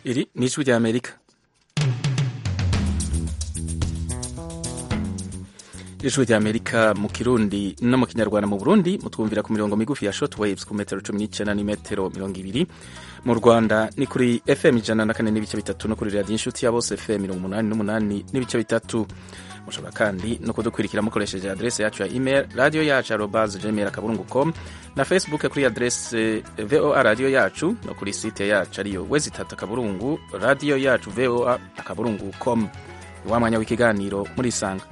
iri ni ijwi rya amerika ijwi rya amerika mu kirundi no mu kinyarwanda mu burundi mutwumvira ku mirongo migufi ya short waves ku metero cumi n'icyenda n'imetero mirongo ibiri mu rwanda ni kuri fm ijana na kane n'ibice bitatu no kuri radiyo inshuti ya bose fm mirongo umunani n'umunani n'ibice bitatu mushobora kandi no kudukurikira mukoresheje adrese yacu ya email radiyo yacu arobas gmail akaburungu com na facebook kuri adrese voa radiyo yacu no kuri site yacu ariyo wezi itatu akaburungu radiyo yacu voa akaburungu com wa mwanya w'ikiganiro murisanga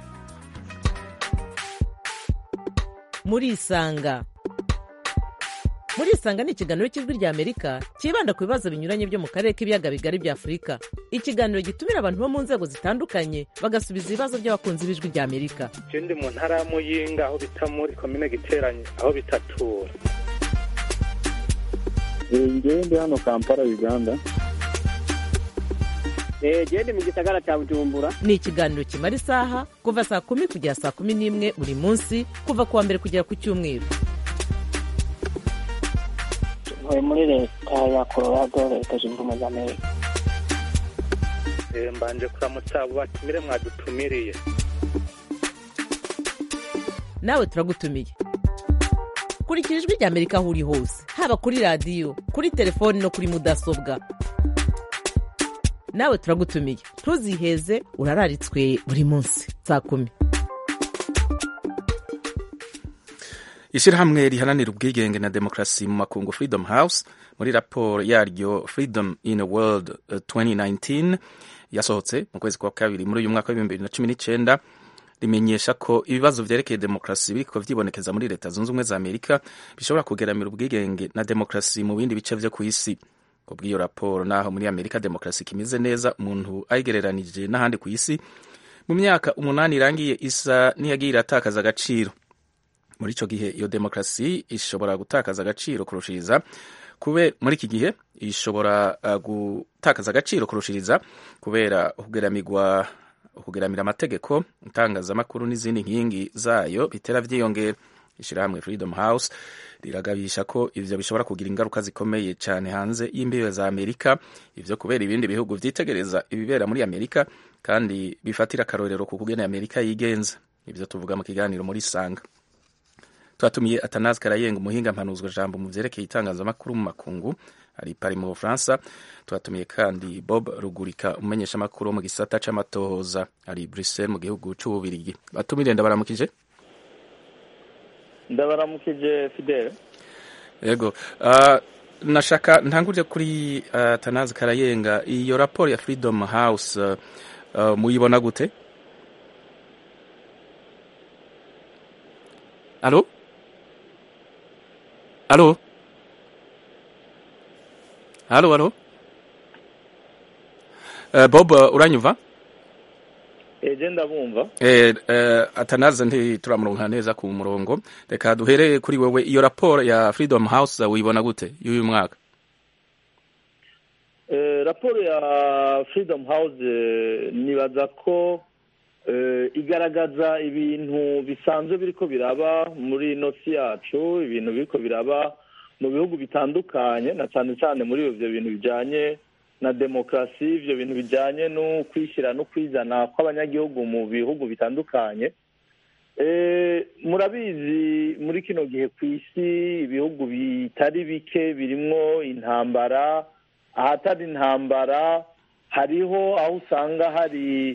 murisanga murisanga ni ikiganiro cy'ijwi rya amerika cyibanda ku bibazo binyuranye byo mu karere k'ibiyaga bigari bya afurika ikiganiro gitumira abantu bo mu nzego zitandukanye bagasubiza ibibazo by'abakunzi b'ijwi rya amerika ndi mu ntara ya muyinga aho bita muri komine giteranye aho bitatura ngewe ndi hano kampala uganda gende mu gisagara cya bujumbura ni ikiganiro kimara isaha kuva saa kumi kugera saa kumi n'imwe buri munsi kuva ku wa mbere kugera ku cyumweru ntuye muri leta ya colorado leta zunze ubumwe za amerika mbanje kuramutsa abo batumire mwadutumiriye nawe turagutumiye kurikira ijwi rya amerika aho uri hose haba kuri radiyo kuri telefoni no kuri mudasobwa nawe turagutumiye ntuziheze urararitswe buri munsi saa kumi ishyirahamwe riharanira ubwigenge na demokarasi mu makungu freedom house muri raporo yaryo freedom in a world 2019 yasohotse mu kwezi kwa kabiri muri uyu mwaka w'ibihumbi bibiri na cumi n'icyenda rimenyesha ko ibibazo vyerekeye demokarasi biriko vyibonekeza muri leta zunze ubumwe za amerika bishobora kugeramira ubwigenge na demokarasi mu bindi bice vyo ku isi kubw'iyo raporo naho muri amerika demokarasi kimeze neza umuntu ayigereranije n'ahandi ku isi mu myaka umunani irangiye isa n'iyagiye iratakaza agaciro muri ico gihe iyo demokarasi ishobora gutakaza agaciro kurushiriza kube muri iki gihe ishobora uh, gutakaza agaciro kurushiriza kubera ukugeramirwa ukugeramira amategeko itangazamakuru n'izindi nkingi zayo bitera vyiyongera ishirahamwe freedom house riragabisha ko ivyo bishobora kugira ingaruka zikomeye cyane hanze y'imbibe za amerika ivyo kubera ibindi bihugu vyitegereza ibibera muri amerika kandi bifatira akarorero ku kugena amerika yigenza ivyo tuvuga mu kiganiro muri sanga twatumiye atanazi karayenga umuhinga mpanuzwa jambo mu vyerekeye itangazamakuru mu makungu ari pari mu bufaransa twatumiye kandi bob rugurika umumenyesha amakuru wo mu gisata c'amatohoza ari bruxelles mu gihugu c'ububirigi batumire ndabaramukije ndabaramukije fidele yego uh, nashaka ntangurire kuri uh, tanazi karayenga iyo raporo ya freedom house uh, uh, muyibona gute alo alo alo alo uh, bob uh, uranyumva eje ndabumva eh, eh, atanaze ntituramuronka neza ku murongo reka duhere kuri wewe iyo raporo ya freedom house uyibona gute y'uyu mwaka eh, raporo ya freedom house eh, nibaza ko eh, igaragaza ibintu bisanzwe biriko biraba muri ino si yacu ibintu biriko biraba mu bihugu bitandukanye na cyane cyane muri ivyo bintu bijanye na demokarasi ivyo bintu bijanye no kwishyira no kwizana kw'abanyagihugu mu bihugu bitandukanye murabizi muri kino gihe ku isi ibihugu bitari bike birimwo intambara ahatari intambara hariho aho usanga hari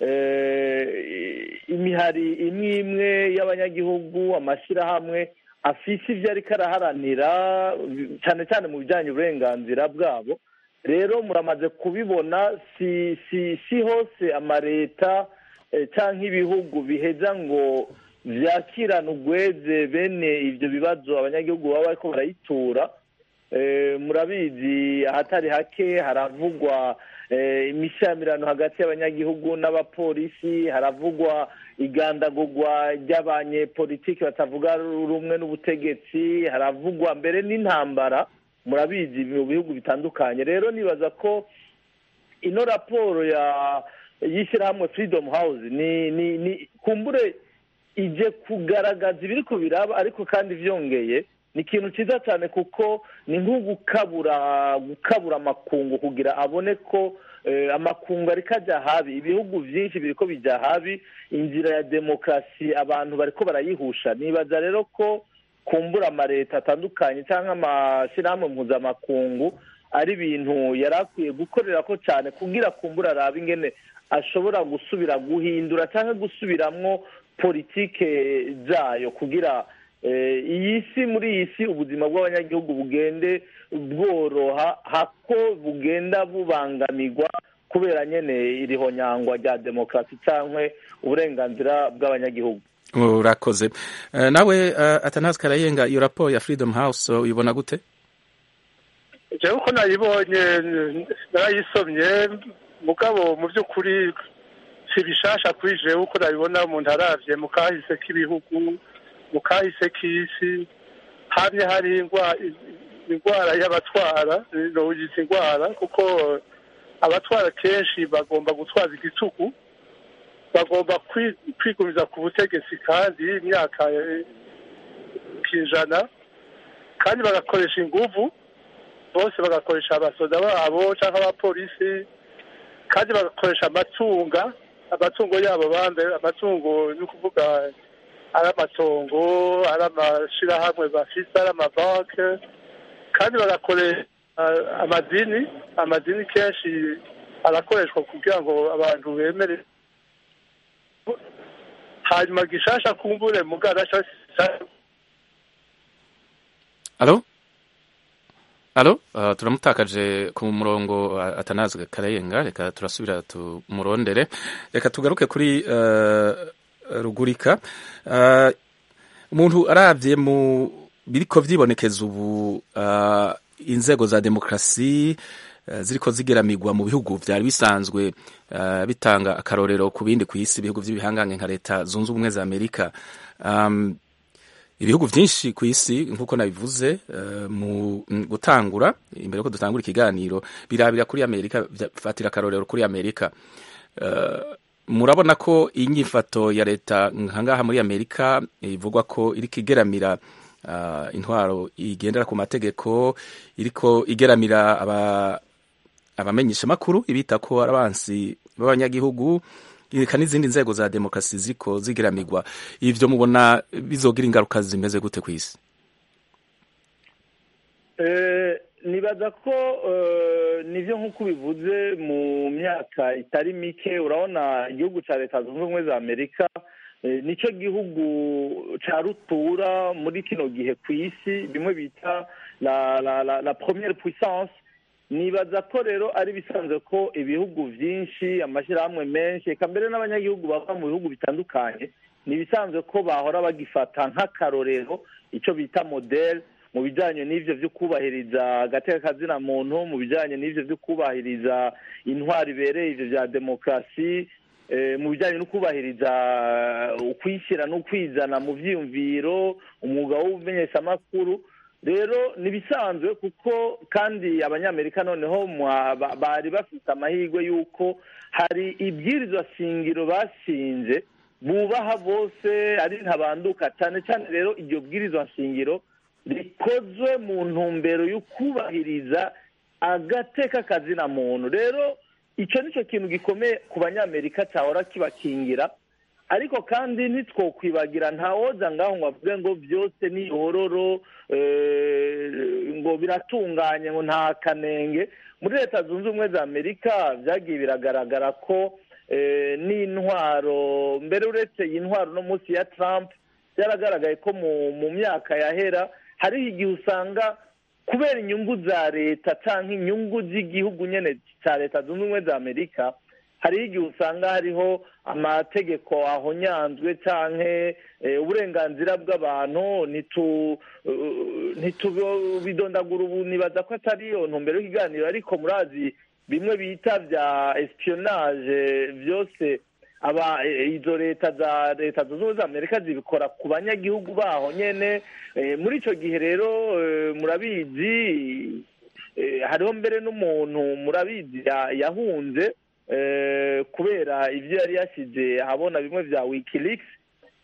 imihari imwe imwe y'abanyagihugu amashyirahamwe afise ivyo ariko araharanira cyane cyane mu bijyanye uburenganzira bwabo rero muramaze kubibona si si si hose amaleta cyangwa ibihugu biheza ngo vyakirane ugweze bene ivyo bibazo abanyagihugu baba bariko barayitura murabizi ahatari hake haravugwa imishamirano hagati y'abanyagihugu n'abapolisi haravugwa igandagurwa ry'abanyepolitiki batavuga rumwe n'ubutegetsi haravugwa mbere n'intambara murabizi mu bihugu bitandukanye rero nibaza ko ino raporo ya y'ishyirahamwe freedom house ni ni ni kumbure ije kugaragaza ibiriko biraba ariko kandi vyongeye ni ikintu cyiza cyane kuko ni nko gukabura gukabura amakungu kugira abone ko amakungu ariko ajya habi ibihugu byinshi biri ko bijya habi inzira ya demokarasi abantu bariko barayihusha nibaza rero ko kumbura amaleta atandukanye cyangwa amashyirahamwe mpuzamakungu ari ibintu yari akwiye gukorera ko cyane kugira kumbura arabe ingene ashobora gusubira guhindura cyangwa gusubiramwo politike zayo kugira iyi si muri iyi si ubuzima bw'abanyagihugu bugende bworoha hako bugenda bubangamirwa kubera nyine iriho nyangwa rya demokarasi cyangwa uburenganzira bw'abanyagihugu urakoze nawe atanazi karayenga iyo raporo ya freedom house uyibona gute njyewe uko nayibonye narayisomye mugabo mu by'ukuri si bishasha kuri jewe uko nabibona umuntu arabye mu kahise k'ibihugu mu kahise k'isi hamye hari indwara y'abatwara noyita indwara kuko abatwara kenshi bagomba gutwaza igitugu bagomba kwigumiza ku butegetsi kandi imyaka kijana kandi bagakoresha inguvu bose bagakoresha abasoda babo cyangwa abapolisi kandi bagakoresha amatunga amatungo yabo bambe amatungo ni ukuvuga ari amatongo ari amashyirahamwe bafite ari amabanki kandi bagakoresha amadini amadini kenshi arakoreshwa kugira ngo abantu bemere hanyuma gishasha kumbure mugara alo alo uh, turamutakaje ku murongo atanazwe karayenga reka turasubira tumurondere reka tugaruke kuri uh, rugurika uh, umuntu aravye mu biriko vyibonekeza ubu uh, inzego za demokrasi uh, ziriko zigeramirwa mu bihugu vyari bisanzwe uh, bitanga akarorero ku bindi kw'isi ibihugu vy'ibihangange nka leta zunze ubumwe za amerika um, ibihugu byinshi ku isi nk'uko nabivuze mu gutangura imbere yuko dutangura ikiganiro birabira kuri amerika fatira akarorero kuri amerika murabona ko inyifato ya leta nkangaha muri amerika ivugwa ko iriko igeramira intwaro igendera ku mategeko iriko igeramira abamenyesha amakuru ibita ko ari abansi b'abanyagihugu reka n'izindi nzego za demokarasi ziko zigiramirwa ivyo mubona bizogira ingaruka zimeze gute ku isi nibaza ko nivyo nk'uko bivuze mu myaka itari mike urabona igihugu ca leta zunze ubumwe za amerika nicyo gihugu ca rutura muri kino gihe ku isi bimwe bita la la la la première puissance nibaza ko rero ari bisanzwe ko ibihugu byinshi amashyirahamwe menshi reka mbere n'abanyagihugu bava mu bihugu bitandukanye ni ibisanzwe ko bahora bagifata nk'akarorero icyo bita modeli mu bijyanye n'ibyo byo kubahiriza agateka kazina muntu mu bijyanye n'ibyo byo kubahiriza intwari ibereye ibyo bya demokarasi mu bijyanye no kubahiriza ukwishyira n'ukwizana mu byiyumviro umwuga w'ubumenyeshamakuru rero ni ibisanzwe kuko kandi abanyamerika noneho bari bafite amahirwe y'uko hari ibwirizwa shingiro bashinze bubaha bose ari ntabanduka cyane cyane rero iryo bwirizwa shingiro rikozwe mu ntumbero yo kubahiriza agateka kazina muntu rero icyo ni cyo kintu gikomeye ku banyamerika cyahora kibakingira ariko kandi ntitwokwibagira ntawoza ngaho ngo avuge ngo byose ni ihororo ngo biratunganye ngo nta kanenge muri leta zunze ubumwe za amerika byagiye biragaragara ko n'intwaro mbere uretse iyi ntwaro no munsi ya Trump byaragaragaye ko mu myaka yahera hariho igihe usanga kubera inyungu za leta cyangwa inyungu z'igihugu nyine cya leta zunze ubumwe za amerika hariho igihe usanga hariho amategeko ahonyanzwe cyangwa uburenganzira bw'abantu ntitubidondagura ubu nibaza ko atari iyo ntumbero y'ikiganiro ariko murazi bimwe bita bya espionage byose aba izo leta za leta zunze ubumwe za amerika zibikora ku banyagihugu baho nyine muri icyo gihe rero murabizi hariho mbere n'umuntu murabizi yahunze kubera ibyo yari yashyize ahabona bimwe bya wikileaks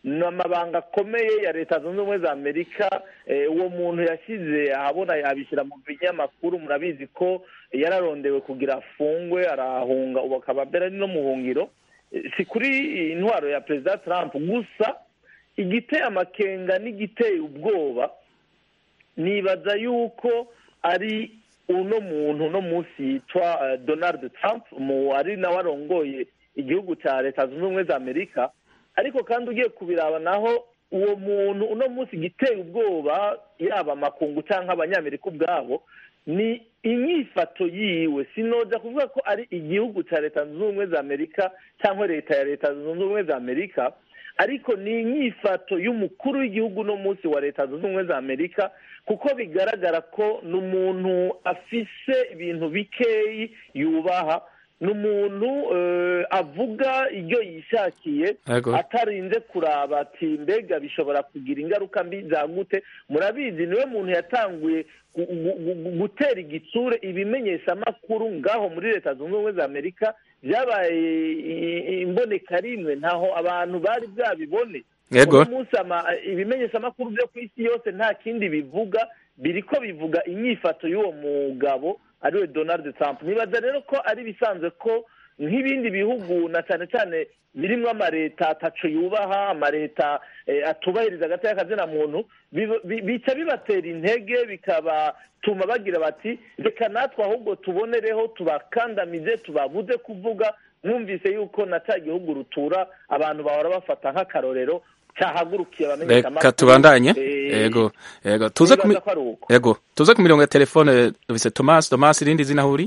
ni amabanga akomeye ya leta zunze ubumwe za amerika uwo muntu yashyize ahabona abishyira mu binyamakuru murabizi ko yararondewe kugira afungwe arahunga ubu akaba mbere ari no mu buhungiro si kuri intwaro ya perezida Trump gusa igiteye amakenga n'igiteye ubwoba nibaza yuko ari uno muntu uno munsi yitwa donald Trump ari nawe arongoye igihugu cya leta zunze ubumwe za amerika ariko kandi ugiye kubiraba naho uwo muntu uno munsi igiteye ubwoba yaba amakungu cyangwa abanyamerika ubwabo ni inyifato yiwe sinoja kuvuga ko ari igihugu cya leta zunze ubumwe za amerika cyangwa leta ya leta zunze ubumwe za amerika ariko ni inyifato y'umukuru w'igihugu uno munsi wa leta zunze ubumwe za amerika kuko bigaragara ko ni umuntu afise ibintu bikeyi yubaha ni umuntu avuga ibyo yishakiye atarinze kuraba ati mbega bishobora kugira ingaruka mbi za gute murabizi niwe muntu yatanguye gutera igitsure ibimenyeshamakuru ngaho muri leta zunze ubumwe za amerika byabaye imboneka rimwe ntaho abantu bari bwabibone uno munsi ibimenyeshamakuru byo ku isi yose nta kindi bivuga biri ko bivuga inyifato y'uwo mugabo ariwe donald Trump nibaza rero ko ari ibisanzwe ko nk'ibindi bihugu na cyane cyane birimo amaleta ataco yubaha amaleta atubahiriza agati y'akazina muntu bica bibatera intege bikabatuma bagira bati reka natwe ahubwo tubonereho tubakandamize tubabuze kuvuga mwumvise yuko na cya gihugu rutura abantu bahora bafata nk'akarorero cyahagurukiye abamenyeshamakuru reka tubandanye yego yego tuze ku yego tuze ku mirongo ya telefone dufise Thomas Thomas irindi zina huri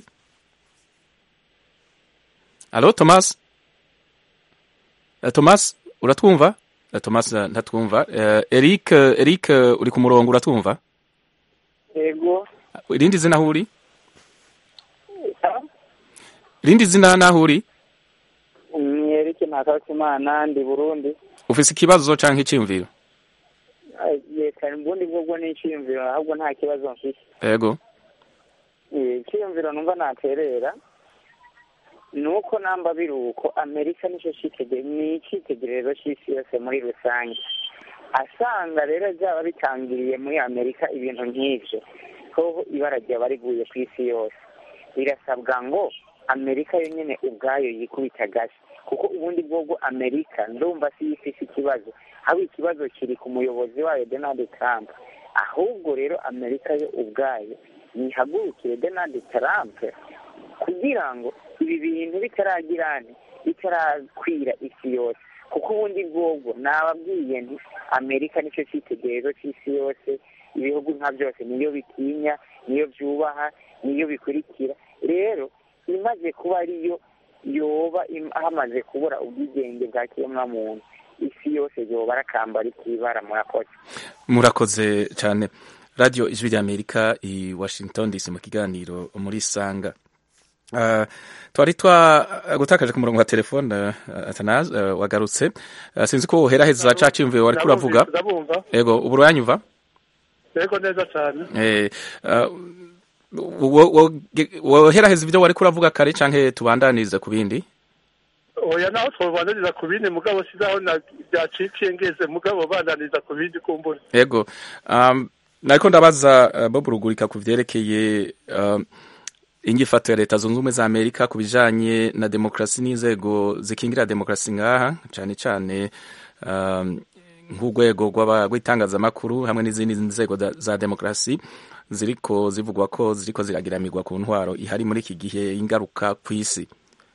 Allo Thomas uh, Thomas uratwumva uh, Thomas uh, ntatwumva uh, Eric uh, Eric uh, uri ku murongo uratwumva yego irindi zina huri irindi zina naho uri ni Eric Ntakarutimana ndi Burundi ufise ikibazo canke iciyumviro yeka ubundi bwobwo ni iciyumviro ahubwo nta kibazo mfise yego iciyumviro numva naterera ni uko namba biri uko amerika nicyo ni icyitegererezo cy'isi yose muri rusange asanga rero byaba bitangiriye muri amerika ibintu nk'ibyo ko ibara ryaba riguye ku isi yose birasabwa ngo amerika yonyine ubwayo yikubita agashyi kuko ubundi bwobwo amerika ndumva si ifise ikibazo haba ikibazo kiri ku muyobozi wayo donald trump ahubwo rero amerika yo ubwayo yihagurukire donald trump kugira ngo ibi bintu bitaragirane bitarakwira isi yose kuko ubundi bwobwo nababwiye nti amerika nicyo cyitegererezo cy'isi yose ibihugu nka byose niyo bitinya niyo byubaha niyo bikurikira rero imaze kuba ariyo yoba hamaze kubura ubwigenge bwa kiremwamuntu isi yose yoba arakambara ikibara murakoze murakoze cyane radiyo ijwi ry'amerika i washington dc mu kiganiro muri sanga Uh, twari twagutakaje ku murongo wa telefone uh, atanazi uh, wagarutse uh, sinzi ko woheraheza ca ciyumviro wariko uravuga ego ubu uranyumva yego neza cyane eh, woheraheza ivyo wariko uravuga kare canke tubandanirize ku bindi oya naho twobandaniriza ku bindi mugabo sizaho byacikiye ngeze mugabo bandaniriza ku bindi kumbura ego um, nariko ndabaza uh, bob rugurika ku vyerekeye uh, inyifato ya leta zunze ubumwe za amerika ku bijanye na demokarasi n'inzego zikingira demokarasi ngaha cyane cyane um, nk'urwego rw'itangazamakuru hamwe n'izindi nzego za demokarasi ziriko zivugwa ko ziriko ziragiramirwa ku ntwaro ihari muri iki gihe ingaruka ku isi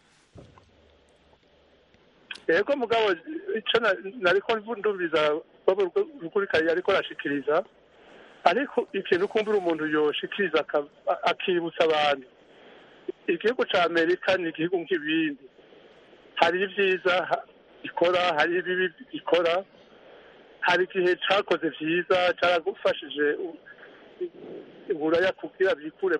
yego mugabo icyo nariko ndumviza rukurikari ariko arashikiriza ariko ikintu kumbura umuntu yoshikiriza akibutsa abantu igihugu cya amerika ni igihugu nk'ibindi hari ibyiza gikora hari ibibi gikora hari igihe cyakoze byiza cyaragufashije uburaya kugira bikure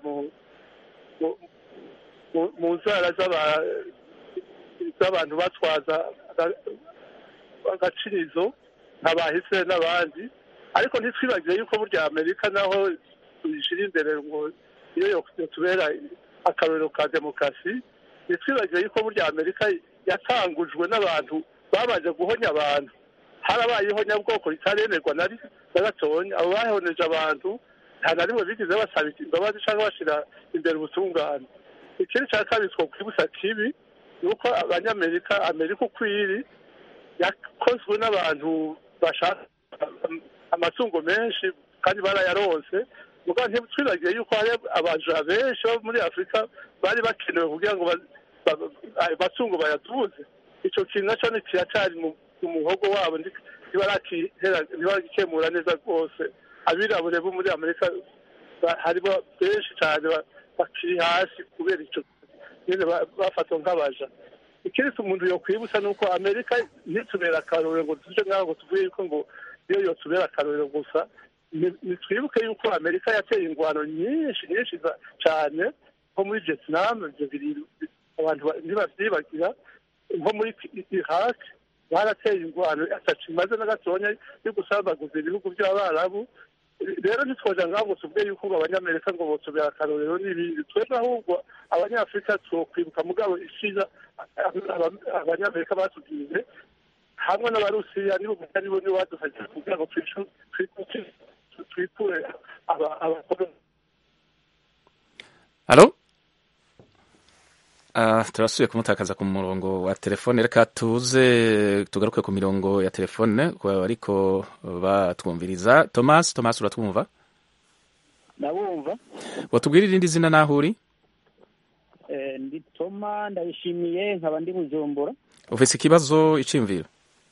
mu nzara z'abantu batwaza agacirizo nk'abahise n'abandi ariko ntitwibagire yuko burya amerika naho tuyishyira imbere ngo iyo tubera akarorero ka demokarasi ntitwibagire yuko burya amerika yatangujwe n'abantu babanje guhonya abantu harabayeho nyabwoko ritaremerwa na gatonya abo bahoneje abantu nta na rimwe bigeze basaba imbabazi cyangwa bashyira imbere ubutungane ikindi cya kabiri twakwibutsa kibi ni uko abanyamerika amerika uko iri yakozwe n'abantu bashaka amatungo menshi kandi barayaronse mugabo ntitwibagiye yuko hari abaja benshi bo muri afurika bari bakenewe kugira ngo amatungo bayatuze icyo kintu nacyo kiracyari mu muhogo wabo ntibaragikemura neza rwose abirabure bo muri amerika harimo benshi cyane bakiri hasi kubera icyo nyine bafatwa nk'abaja ikindi umuntu yokwibutsa ni uko amerika ntitubera akarorero ngo tuje ngaho ngo tuvuge yuko ngo iyo yotubera akarorero gusa nitwibuke yuko amerika yateye ingwano nyinshi nyinshi cyane nko muri vietnam ibyo biri abantu ntibavyibagira nko muri iraq barateye ingwano atacu imaze na gatonya yo gusambaguza ibihugu by'abarabu rero ntitwoja ngaho ngo tuvuge yuko ngo abanyamerika ngo botubera akarorero n'ibindi twebwe ahubwo abanyafurika twokwibuka mugabo ishiza abanyamerika batubwiye hamwe n'abarusiya nibo nibo nibo badufashije kugira ngo twikure abakoloni halo Uh, turasubiye kumutakaza ku murongo wa telefone reka tuze tugaruke ku mirongo ya telefone ariko batwumviriza Thomas Thomas uratwumva ndabumva watubwira irindi zina naho uri eh, ndi Toma ndabishimiye nkaba ndi Bujumbura ufise ikibazo icimviro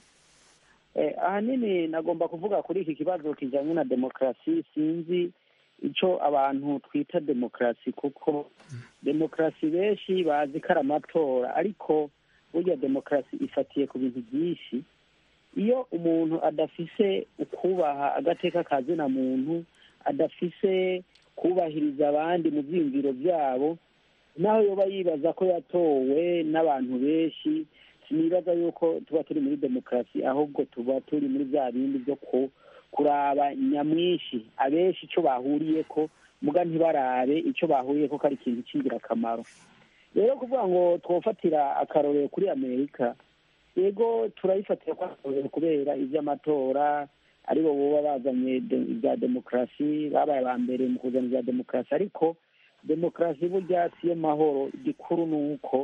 eh, ahanini nagomba kuvuga kuri iki kibazo kijanye na demokarasi sinzi icyo abantu twita demokarasi kuko demokarasi benshi bazi ko ari amatora ariko burya demokarasi ifatiye ku bintu byinshi iyo umuntu adafise ukubaha agateka ka zina muntu adafise kubahiriza abandi mu byiyumviro byabo naho yoba yibaza ko yatowe n'abantu benshi sinibaza yuko tuba turi muri demokarasi ahubwo tuba turi muri bya bindi byo ku kuraba nyamwinshi abenshi icyo bahuriye ko muga ntibarabe icyo bahuriye ko ari ikintu cy'ingirakamaro rero kuvuga ngo twofatira akarorero kuri amerika yego turayifatira ko akarorero kubera iby'amatora aribo boba bazanye ibya demokarasi babaye aba mbere mu kuzana ibya demokarasi ariko demokarasi burya siyo mahoro igikuru ni uko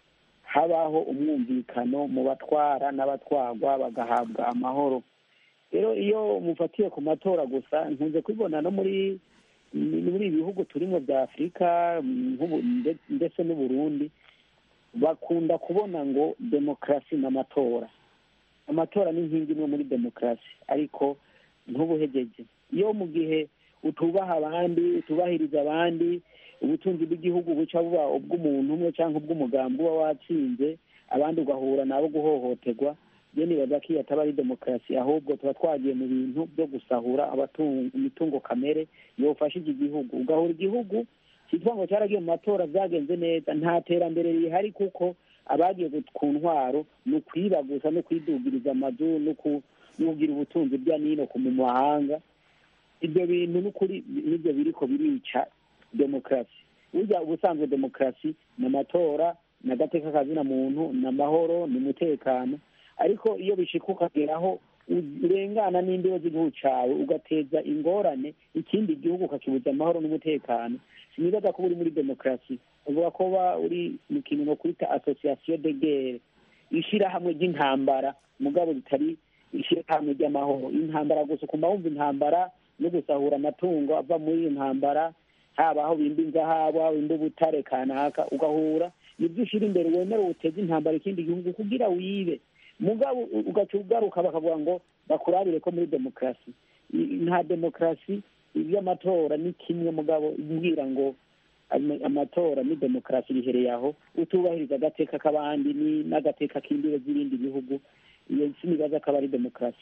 habaho umwumvikano mu batwara n'abatwarwa bagahabwa amahoro rero iyo mufatiye ku matora gusa nkunze kubibona no muri muri ibi bihugu turimo bya afurika ndetse n'uburundi bakunda kubona ngo demokarasi n'amatora amatora ni inkingi imwe muri demokarasi ariko ntubuhegeje iyo mu gihe utubaha abandi utubahiriza abandi ubutunzi bw'igihugu buca buba ubw'umuntu umwe cyangwa ubw'umugambi uba watsinze abandi ugahura nabo guhohoterwa iyo nibaza ko iyo ataba ari demokarasi ahubwo tuba twagiye mu bintu byo gusahura imitungo kamere yofashije igihugu ugahura igihugu cyitwa ngo cyaragiye mu matora byagenze neza nta terambere rihari kuko abagiye ku ntwaro ni ukwiba gusa no kwidugiriza amazu no kugira ubutunzi bya nino mu mahanga ibyo bintu n'ukuri nibyo biriko birica demokarasi burya ubusanzwe demokarasi ni amatora ni agateka kazina muntu ni amahoro ni umutekano ariko iyo bishika ukageraho urengana n'imbibe z'igihugu cyawe ugateza ingorane ikindi gihugu ukakibuza amahoro n'umutekano sinibaza ko uri muri demokarasi uvuga ko uba uri mu kintu no kwita association de guerre ishyirahamwe ry'intambara mugabo ritari ishyirahamwe ry'amahoro intambara gusa ukumva wumva intambara no gusahura amatungo ava muri iyo ntambara haba aho bimba inzahabu aho bimba ubutare kanaka ugahura nibyo ushyira imbere wemera uteze intambara ikindi gihugu kugira wibe mugabo ugaca ugaruka bakavuga ngo bakurabire ko muri demokarasi nta demokarasi iby'amatora ni kimwe mugabo mbwira ngo amatora ni demokarasi bihereye aho utubahiriza agateka k'abandi n'agateka k'imbibe z'ibindi bihugu iyo sinibaza ko aba ari demokarasi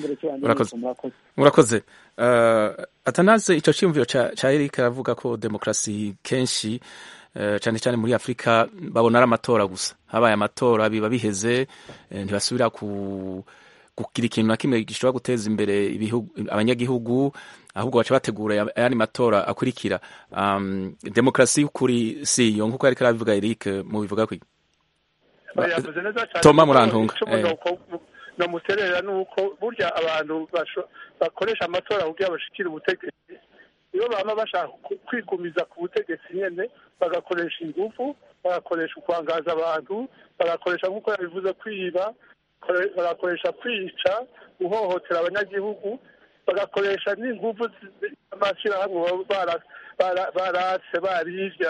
murakoze atanaze icyo cyiyumviro cya eric aravuga ko demokarasi kenshi cyane cyane muri afurika babona ari amatora gusa habaye amatora biba biheze ntibasubira kugira ikintu na kimwe gishobora guteza imbere abanyagihugu ahubwo baca bategura ayandi matora akurikira demokarasi y'ukuri si iyo nk'uko ariko arabivuga eric mubivuga kwi toma murantunga namuterera ni uko burya abantu basho- bakoresha amatora kugira bashikire ubutegetsi iyo baba bashaka ku- kwigumiza ku butegetsi nyene bagakoresha ingufu bagakoresha ukwangaza abantu bagakoresha nk'uko yabivuze kwiba kore- bagakoresha kwica guhohotera abanyagihugu bagakoresha n'ingufu z'amashyirahamwe baba bara- bara- baratse barivya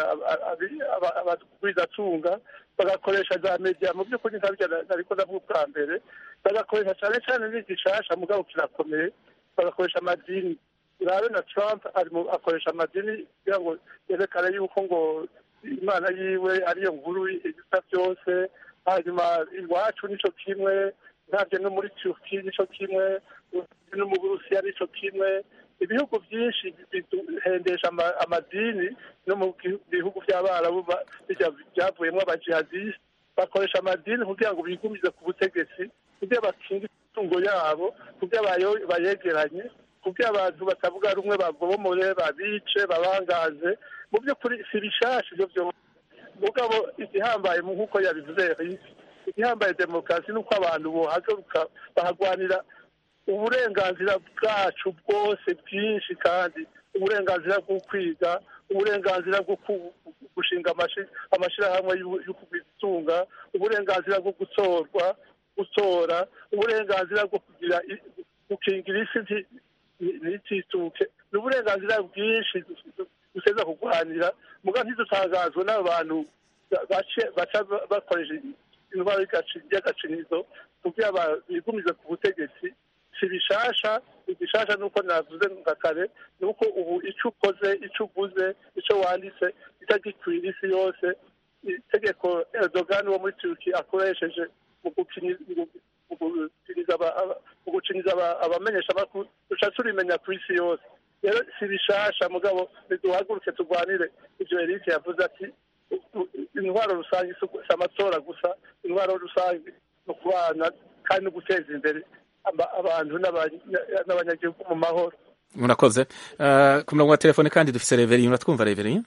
abagwizatunga bagakoresha za media mu by'ukuri ntabyo nariko ndavuga ubwa mbere bagakoresha cyane cyane n'igishasha mugabo kirakomeye bagakoresha amadini urabe na trump ari mu akoresha amadini kugira ngo yerekane yuko ngo imana yiwe ariyo nkuru ibisa byose hanyuma iwacu nico kimwe ntabyo no muri turki nico kimwe no mu burusiya nico kimwe ibihugu byinshi biduhendesha ama- amadini no mu gi- bihugu by'abarabu ba- bijya- byavuyemo abajihadisite bakoresha amadini kugira ngo bigumize ku butegetsi kugira bakinge imitungo yabo kugira bayo- bayegeranye kugira abantu batavuga rumwe babomore babice babangaze mu by'ukuri si bishasha ibyo byose mugabo igihambaye mu nk'uko yabivuze Eric, igihambaye demokarasi ni uko abantu bohaguruka bahagwanira uburenganzira bwacu bwose bwinshi kandi uburenganzira bwo kwiga uburenganzira bwo ku- gushinga amashi- amashyirahamwe y'u- yo kubitunga uburenganzira bwo gutorwa gutora uburenganzira bwo kugira i- gukingira isi nti- ni- ntitituke ni uburenganzira bwinshi duteza kurwanira muga ntidutangazwe n'abantu ba- bace- baca bakoresha intwaro y'agaci- y'agacinizo kugira ba- bigumize ku butegetsi si bishasha igishasha nuko navuze nka kare ni uko ubu icyo ukoze icyo uguze icyo wanditse itagikwira isi yose itegeko Erdogan wo muri Turki akoresheje mu gukini- mu- mu gukiniza aba- aba- mu guciniza aba- abamenyeshamakuru duca turimenya ku isi yose rero si bishasha mugabo niduhaguruke turwanire ivyo Eric yavuze ati u- u- intwaro rusange si ugu- si amatora gusa intwaro rusange ni ukubana kandi no guteza imbere aba- abantu n'aba- n'abanyagihugu mu mahoro murakoze Eh, ku murongo wa telefone kandi dufise reveriye uratwumva reveriye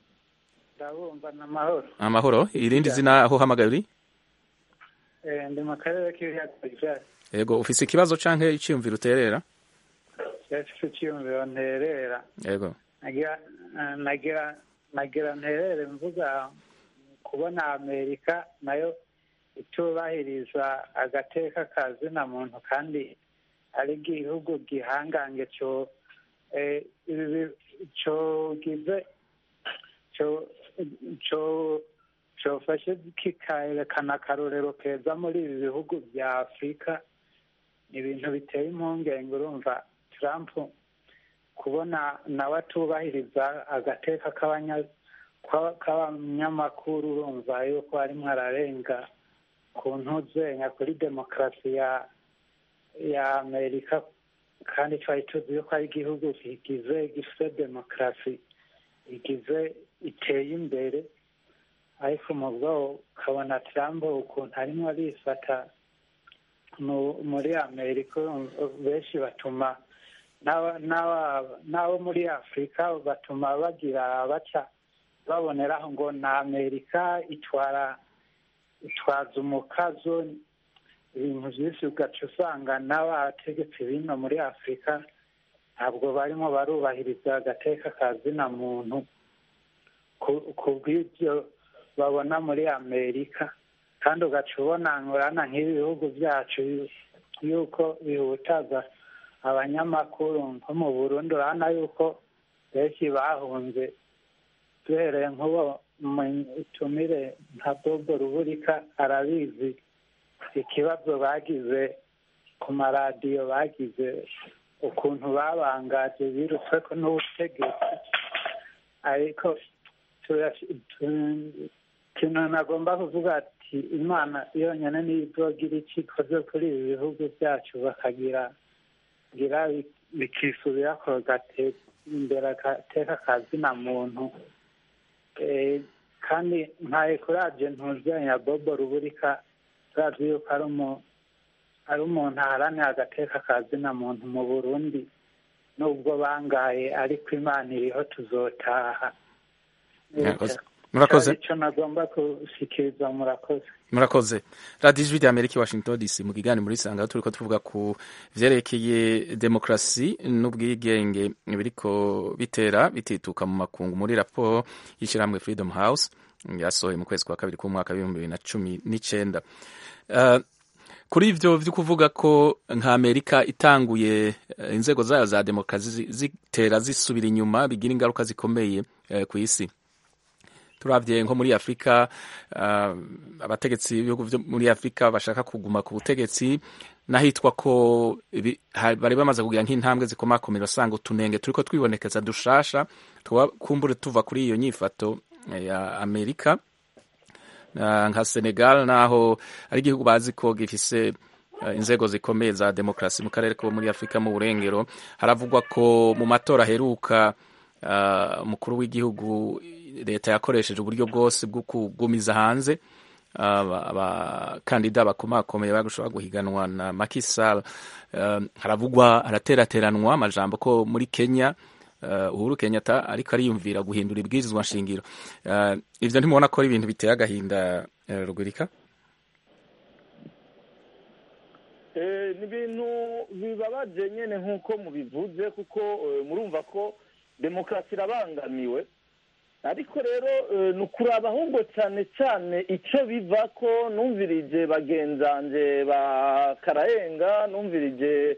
ndabumva ni amahoro amahoro irindi zina aho uhamagaye uri Eh, ndi mu karere k'ibiyaga bigari yego ufise ikibazo canke iciyumviro uterera cyafise icyiyumviro nterera yego nagira eh, nagira nagira nterere mvuga kubona amerika nayo itubahiriza agateka ka zina muntu kandi ari igihugu gihangange cyo eh, ibi bi- cogize co co cofashe kikerekana akarorero keza muri ibi bihugu bya afurika ni ibintu biteye impungenge urumva trump kubona nawe atubahiriza agateka k'abanya- kwa- k'abanyamakuru urumva yuko arimo ararenga ku ntuzenya kuri demokarasi ya ya amerika kandi twari tuzi yuko ari igihugu kigize gifite demokarasi igize iteye imbere ariko mu bwo ukabona trump ukuntu arimo arifata mu- muri amerika benshi batuma n'aba- n'aba- n'abo muri afurika batuma bagira baca baboneraho ngo na amerika itwara itwaza umukazo ibintu byinshi ugaca usanga n'abategetsi bino muri afurika ntabwo barimo barubahiriza agateka ka zina muntu ku- ku bw'ibyo babona muri amerika kandi ugaca ubona urana nk'ibi bihugu byacu yuko bihutaza abanyamakuru nko mu burundi urabona yuko benshi bahunze duhereye nk'uwo utumire nka bobo ruburika arabizi ikibazo bagize ku maradiyo bagize ukuntu babangaje birutswe ko n'ubutegetsi ariko turashi- tu- ikintu nagomba kuvuga ati imana yonyine niyo izogira icyo ikoze kuri ibi bihugu byacu bakagira gira bikisubira ko gateza imbere agateka ka zina muntu Eh, kandi ntaye kuraje ntuzenya bobo ruburika turazi yuko ari umu- ari umuntu aharanira agateka ka zina muntu mu burundi nubwo bangaye ariko imana iriho tuzotaha Murakoze. murakoze icyo nagomba gushikiriza murakoze murakoze radiyo ijwi rya amerika washington dc mu kiganiro muri sanga turi ko tuvuga ku vyerekeye demokarasi n'ubwigenge biriko bitera bitituka mu makungu muri raporo y'ishyirahamwe freedom house yasohoye mu kwezi kwa kabiri k'umwaka w'ibihumbi bibiri na cumi n'icenda uh, kuri ivyo vyo kuvuga ko nka amerika itanguye uh, inzego zayo za demokarasi zitera zisubira inyuma bigira ingaruka zikomeye uh, ku isi turavye nko muri afurika uh, abategetsi b'ibihugu vyo muri afurika bashaka kuguma ku butegetsi n'ahitwa ko bari bamaze kugira nk'intambwe zikomakomera usanga utunenge turiko twibonekeza dushasha kumbure tuva kuri iyo nyifato ya amerika uh, nka senegal naho ari igihugu bazi ko gifise uh, inzego zikomeye za demokarasi mu karere ko muri afurika mu burengero haravugwa ko mu matora aheruka umukuru uh, w'igihugu leta yakoresheje uburyo bwose bwo kugumiza hanze abakandida bakomakomeye bagushobora guhiganwa na Macky Sall haravugwa haraterateranwa amajambo ko muri Kenya Uhuru Kenyatta ariko ariyumvira guhindura ibwirizwa nshingiro ivyo ntimubona ko ari ibintu biteye agahinda rugurika ni ibintu bibabaje nyine nk'uko mubivuze kuko murumva ko demokarasi irabangamiwe ariko rero ni ukuraba ahubwo cyane cyane icyo biva ko numvirije bagenzanje ba karayenga numvirije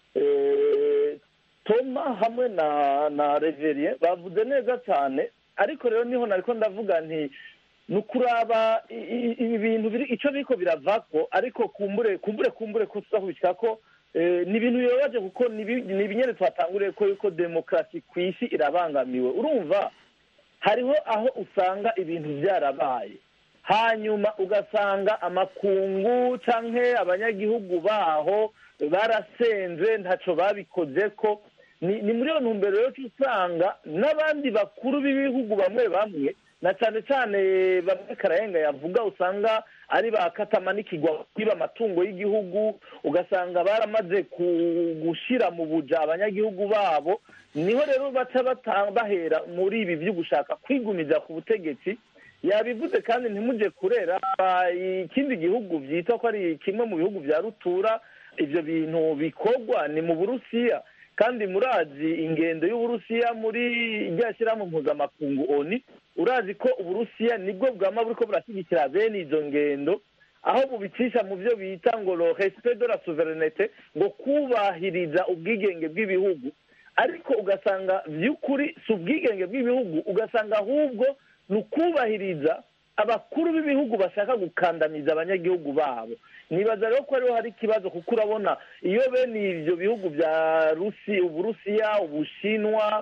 toma hamwe na na reveriye bavuze neza cyane ariko rero niho nariko ndavuga nti ni ukuraba ibi bintu biri icyo biriko biravako ariko kumbure kumbure kumbure ko tuzakubishyira ko ni ibintu bibabaje kuko ni ibinyere twatanguriye ko yuko demokarasi ku isi irabangamiwe urumva hariho aho usanga ibintu byarabaye hanyuma ugasanga amakungu cyangwa abanyagihugu baho barasenze ntacyo babikoze ko ni muri iyo ntumbero yo usanga n'abandi bakuru b'ibihugu bamwe bamwe na cyane cyane bamwe karayenga yavuga usanga ari ba katamanikigwa kwiba amatungo y'igihugu ugasanga baramaze gushyira mu buja abanyagihugu babo niho rero baca bahera muri ibi byo gushaka kwigumiza ku butegetsi yabivuze kandi ntimujye kurera ikindi gihugu byita ko ari kimwe mu bihugu bya rutura ibyo bintu bikorwa ni mu burusiya kandi murazi ingendo y'uburusiya muri rya shyirahamwe mpuzamakungu oni urazi ko uburusiya nibwo bwama buriko burashyigikira bene izo ngendo aho bubicisha mu byo bita ngo lo respect de la souveraineté ngo kubahiriza ubwigenge bw'ibihugu ariko ugasanga by'ukuri si ubwigenge bw'ibihugu ugasanga ahubwo ni ukubahiriza abakuru b'ibihugu bashaka gukandamiza abanyagihugu babo nibaza rero ko ariho hari ikibazo kuko urabona iyo bene ibyo bihugu bya rusi uburusiya ubushinwa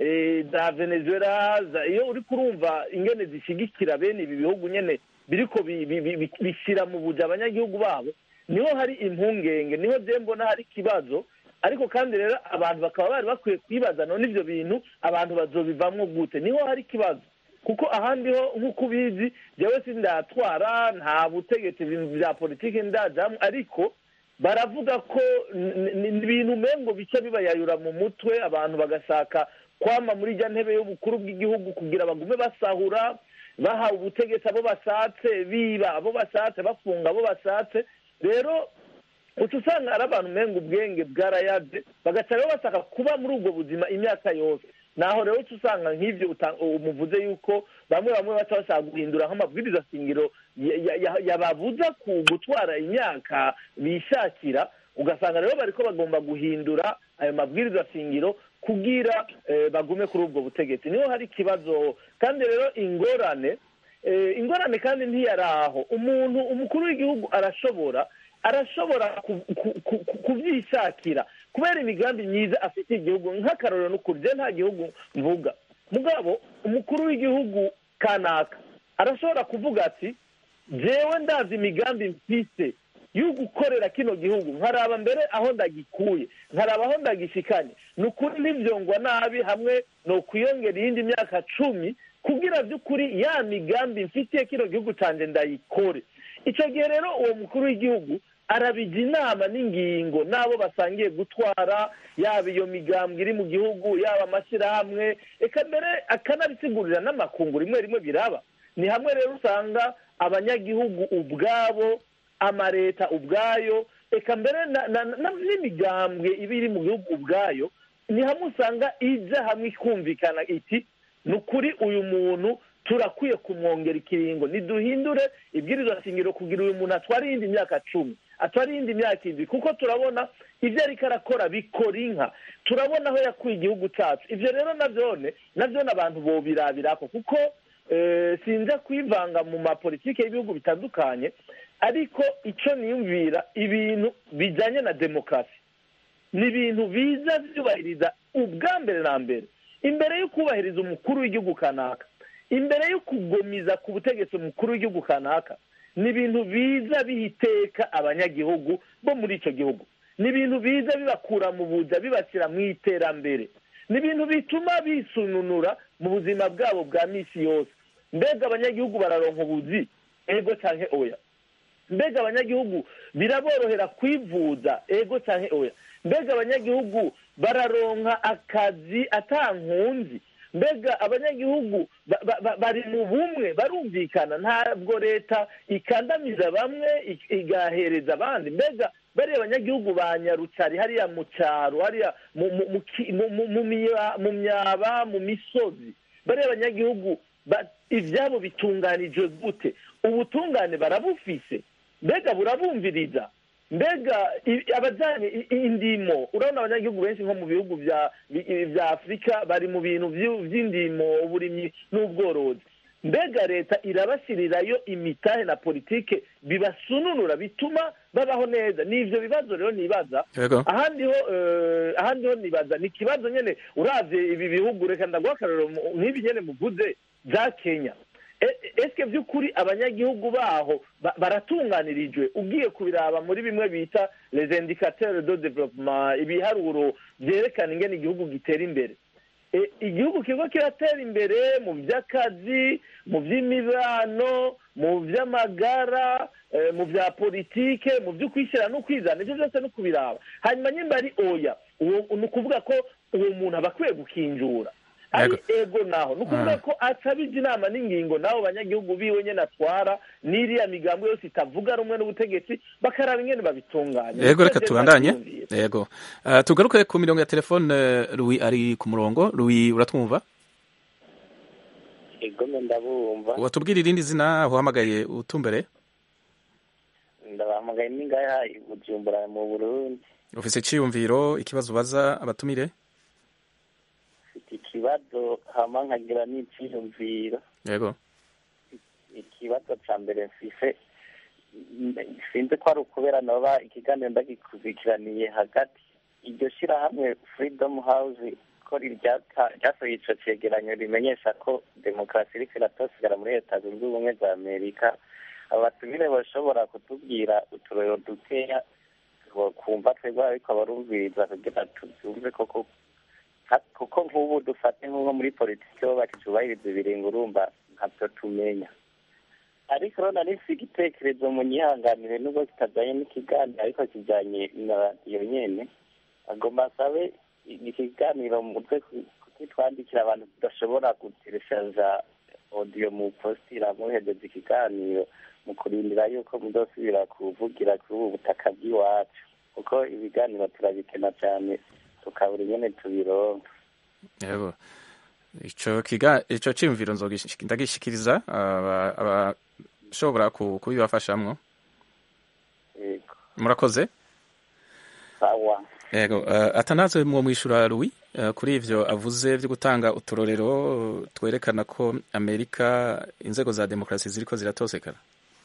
za venezuela iyo uri kurumva ingene zishyigikira bene ibi bihugu nyine biriko bishyira mu buja abanyagihugu babo niho hari impungenge niho bye mbona hari ikibazo ariko kandi rero abantu bakaba bari bakwiye kwibaza none ibyo bintu abantu bazobivamwo gute niho hari ikibazo kuko ahandi ho nk'uko ubizi njyewe sindatwara nta butegetsi bya politiki ndajyamo ariko baravuga ko ni ibintu umengo bice bibayayura mu mutwe abantu bagashaka kwama muri ijya ntebe y'ubukuru bw'igihugu kugira bagume basahura bahawe ubutegetsi abo bashatse biba abo bashatse bafunga abo bashatse rero uca usanga ari abantu umenga ubwenge bwarayaze bagaca rero bashaka kuba muri ubwo buzima imyaka yose naho rero uca usanga nk'ibyo umuvuze yuko bamwe bamwe baca bashaka guhindura nk'amabwiriza shingiro yababuza ku gutwara imyaka bishakira ugasanga rero bariko bagomba guhindura ayo mabwiriza shingiro kugira bagume kuri ubwo butegetsi niho hari ikibazo kandi rero ingorane ingorane kandi ntiyari aho umuntu umukuru w'igihugu arashobora arashobora kubyishakira kubera imigambi myiza afitiye igihugu nk'akarorero n'ukuri je nta gihugu mvuga mugabo umukuru w'igihugu kanaka arashobora kuvuga ati jewe ndazi imigambi mfise yo gukorera kino gihugu nkaraba mbere aho ndagikuye nkaraba aho ndagishikanye ni ukuri ntibyongwa nabi hamwe ni ukwiyongera iyindi myaka cumi kugira by'ukuri ya migambi mfitiye kino gihugu cyanjye ndayikore icyo gihe rero uwo mukuru w'igihugu arabijya inama n'ingingo n'abo basangiye gutwara yaba iyo migambwe iri mu gihugu yaba amashyirahamwe reka mbere akanabisigurira n'amakungu rimwe rimwe biraba ni hamwe rero usanga abanyagihugu ubwabo amareta ubwayo eka mbere n'imigambwe iba iri mu gihugu ubwayo ni hamwe usanga ijya hamwe ikumvikana iti ni ukuri uyu muntu turakwiye kumwongera ikiringo ntiduhindure ibwirizwa shingiro kugira uyu muntu atware iyindi myaka cumi atware iyindi myaka indwi kuko turabona ibyo ariko arakora bikora inka turabona aho yakuye igihugu cyacu ibyo rero nabyone nabyone abantu bobirabirako kuko sinza kwivanga mu mapolitike y'ibihugu bitandukanye ariko icyo niyumvira ibintu bijyanye na demokarasi ni ibintu biza byubahiriza ubwa mbere na mbere imbere yo kubahiriza umukuru w'igihugu kanaka imbere yo kugomiza ku butegetsi umukuru w'igihugu kanaka ni ibintu biza bihiteka abanyagihugu bo muri icyo gihugu ni ibintu biza bibakura mu buja bibashyira mu iterambere ni ibintu bituma bisununura mu buzima bwabo bwa minsi yose mbega abanyagihugu bararonka ubuzi ego cyangwa oya mbega abanyagihugu biraborohera kwivuza ego cyangwa oya mbega abanyagihugu bararonka akazi atankunzi mbega abanyagihugu bari mu bumwe barumvikana ntabwo leta ikandamiza bamwe igahereza abandi mbega bariya abanyagihugu ba nyarucari hariya mu cyaro hariya mu myaba mu misozi bariya abanyagihugu ibyabo bitunganijwe gute ubutungane barabufise mbega burabumviriza mbega abajyanye indimo urabona abanyagihugu benshi nko mu bihugu bya afurika bari mu bintu by'indimo uburimyi n'ubworozi mbega leta irabashyirirayo imitahe na politike bibasununura bituma babaho neza ni ibyo bibazo rero nibaza ahandi ho ahandi ho nibaza ni ikibazo nyine urabye ibi bihugu reka ndaguha akarero nk'ibi nyine muvuze bya kenya ese by'ukuri abanyagihugu baho baratunganirijwe ugiye kubiraba muri bimwe bita les indicateurs de development ibiharuro byerekana ingene igihugu gitera imbere igihugu kigo kiratera imbere mu by'akazi mu by'imibano mu by'amagara mu bya politike mu byo kwishyira no kwizana ibyo byose no kubiraba hanyuma nyimba ari oya ni ukuvuga ko uwo muntu aba akwiye gukinjura ari ego naho ni ukuvuga ko atabije inama n'ingingo n'abo banyagihugu biwe nyine atwara n'iriya migambo yose itavuga rumwe n'ubutegetsi bakaraba ingene babitunganya yego reka tubandanye yego tugaruke ku mirongo ya telefone Louis ari ku murongo Louis uratwumva yego ndabumva watubwira irindi zina uhamagaye utumbere ndabahamagaye n'ingaya i bujumbura mu burundi ufise iciyumviro ikibazo ubaza abatumire ikibazo hama nkagira n'iciyumviro yego ikibazo ca mbere mfise sinzi ko ari ukubera noba ikiganiro ndagikurikiraniye hagati iryo shirahamwe freedom house ko ryasohoye ico cegeranyo rimenyesha ko demokarasi iriko iratosigara muri leta zunze ubumwe za amerika abatumire bashobora kutubwira uturero dukeya kumva twebwe ariko abarumviriza kugira tuvyumve koko kuko nk'ubu dufate nk'uko muri politiki bo batitubahiriza ibiringo urumva ntabyo tumenya ariko rero nari mfite igitekerezo mu nyihanganire nubwo kitajyanye n'ikiganiro ariko kijyanye na radiyo nyene agomba asabe ikiganiro mutwe kutitwandikira abantu tudashobora gutereshaja odiyo mu postira muhedeza ikiganiro mu kurindira yuko muzosubira kuvugira kuri ubu butaka bw'iwacu kuko ibiganiro turabikena cyane tukabura ingene tubironka yego ico kiga ico ciyumviro ndagishikiriza abashobora kubibafashamwo yego murakoze sawa yego uh, atanaze mwo mwishura Louis uh, kuri ivyo avuze vyo gutanga uturorero twerekana ko Amerika inzego za demokrasi ziriko ziratosekana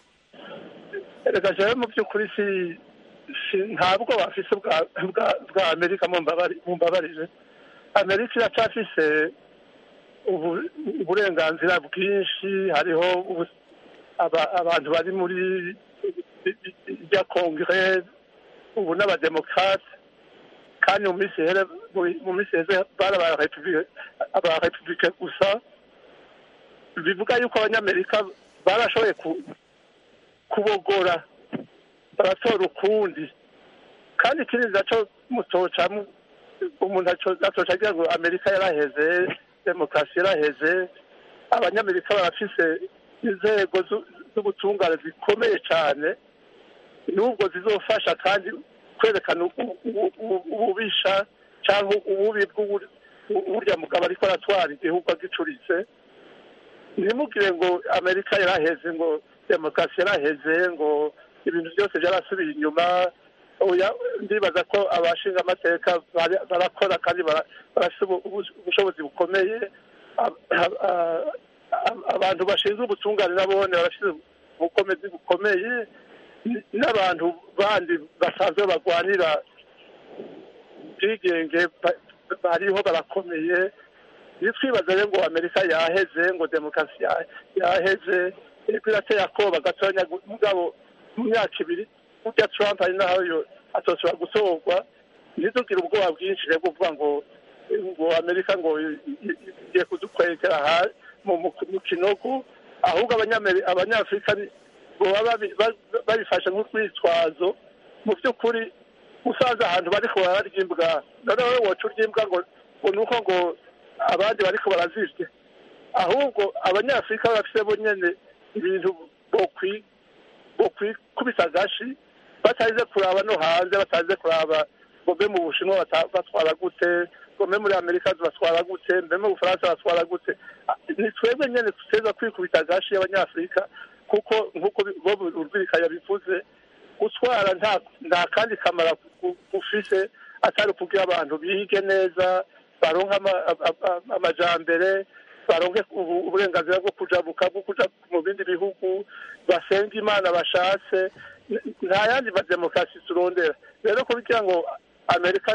reka jewe mu by'ukuri si ntabwo bafise bwa amerika mumbabarire amerika iracafise uburenganzira bwinshi hariho abantu bari muri rya kongere ubu n'abademokarate kandi mu minsi here mu minsi heze bari abarepubulike gusa bivuga yuko abanyamerika barashoboye kubogora baratora ukundi kandi ikindi naco mutoca umuntu atoca agira ngo amerika yaraheze demokarasi yaraheze abanyamerika barafise inzego z'ubutungane zikomeye cyane n'ubwo zizofasha kandi kwerekana ububisha cyangwa ububi bw'uburya mugabo ariko aratwara igihugu agicuritse ntimugire ngo amerika yaraheze ngo demokarasi yaraheze ngo ibintu byose byarasubiye inyuma ndibaza ko abashinga amateka barakora kandi barafite ubushobozi bukomeye abantu bashinzwe ubutungane nabone barafite ubukomezi bukomeye n'abantu bandi basanzwe barwanira ubwigenge bariho barakomeye ntitwibaze rero ngo amerika yaheze ngo demokarasi yaheze iriko irateye akoba gatonya mugabo mu myaka ibiri burya trump ari naho atosora gutorwa ntitugire ubwoba bwinshi rero kuvuga ngo ngo amerika ngo igiye kudukwegera mu kinogo ahubwo abanyafurika baba babifashe nk'urwitwazo mu by'ukuri usanze ahantu bariko bararya imbwa noneho woca urya imbwa ngo ngo ni uko ngo abandi bariko barazirya ahubwo abanyafurika bafite bo nyene ibintu bokwikubita agashi bataze kuraba no hanze bataze kuraba ngo mbe mu bushinwa batwara gute ngo mbe muri amerika batwara gute mbe mu bufaransa batwara gute ni twebwe nyene tuteza kwikubita agashi y'abanyafurika kuko nk'uko bob urwirika yabivuze gutwara nta kandi kamara gufise atari ukugira abantu bige neza baronke amajambere baronke uburenganzira bwo kujabuka bwo kuja mu bindi bihugu basenga imana bashatse nta yandi mademokarasi turondera rero kugira ngo amerika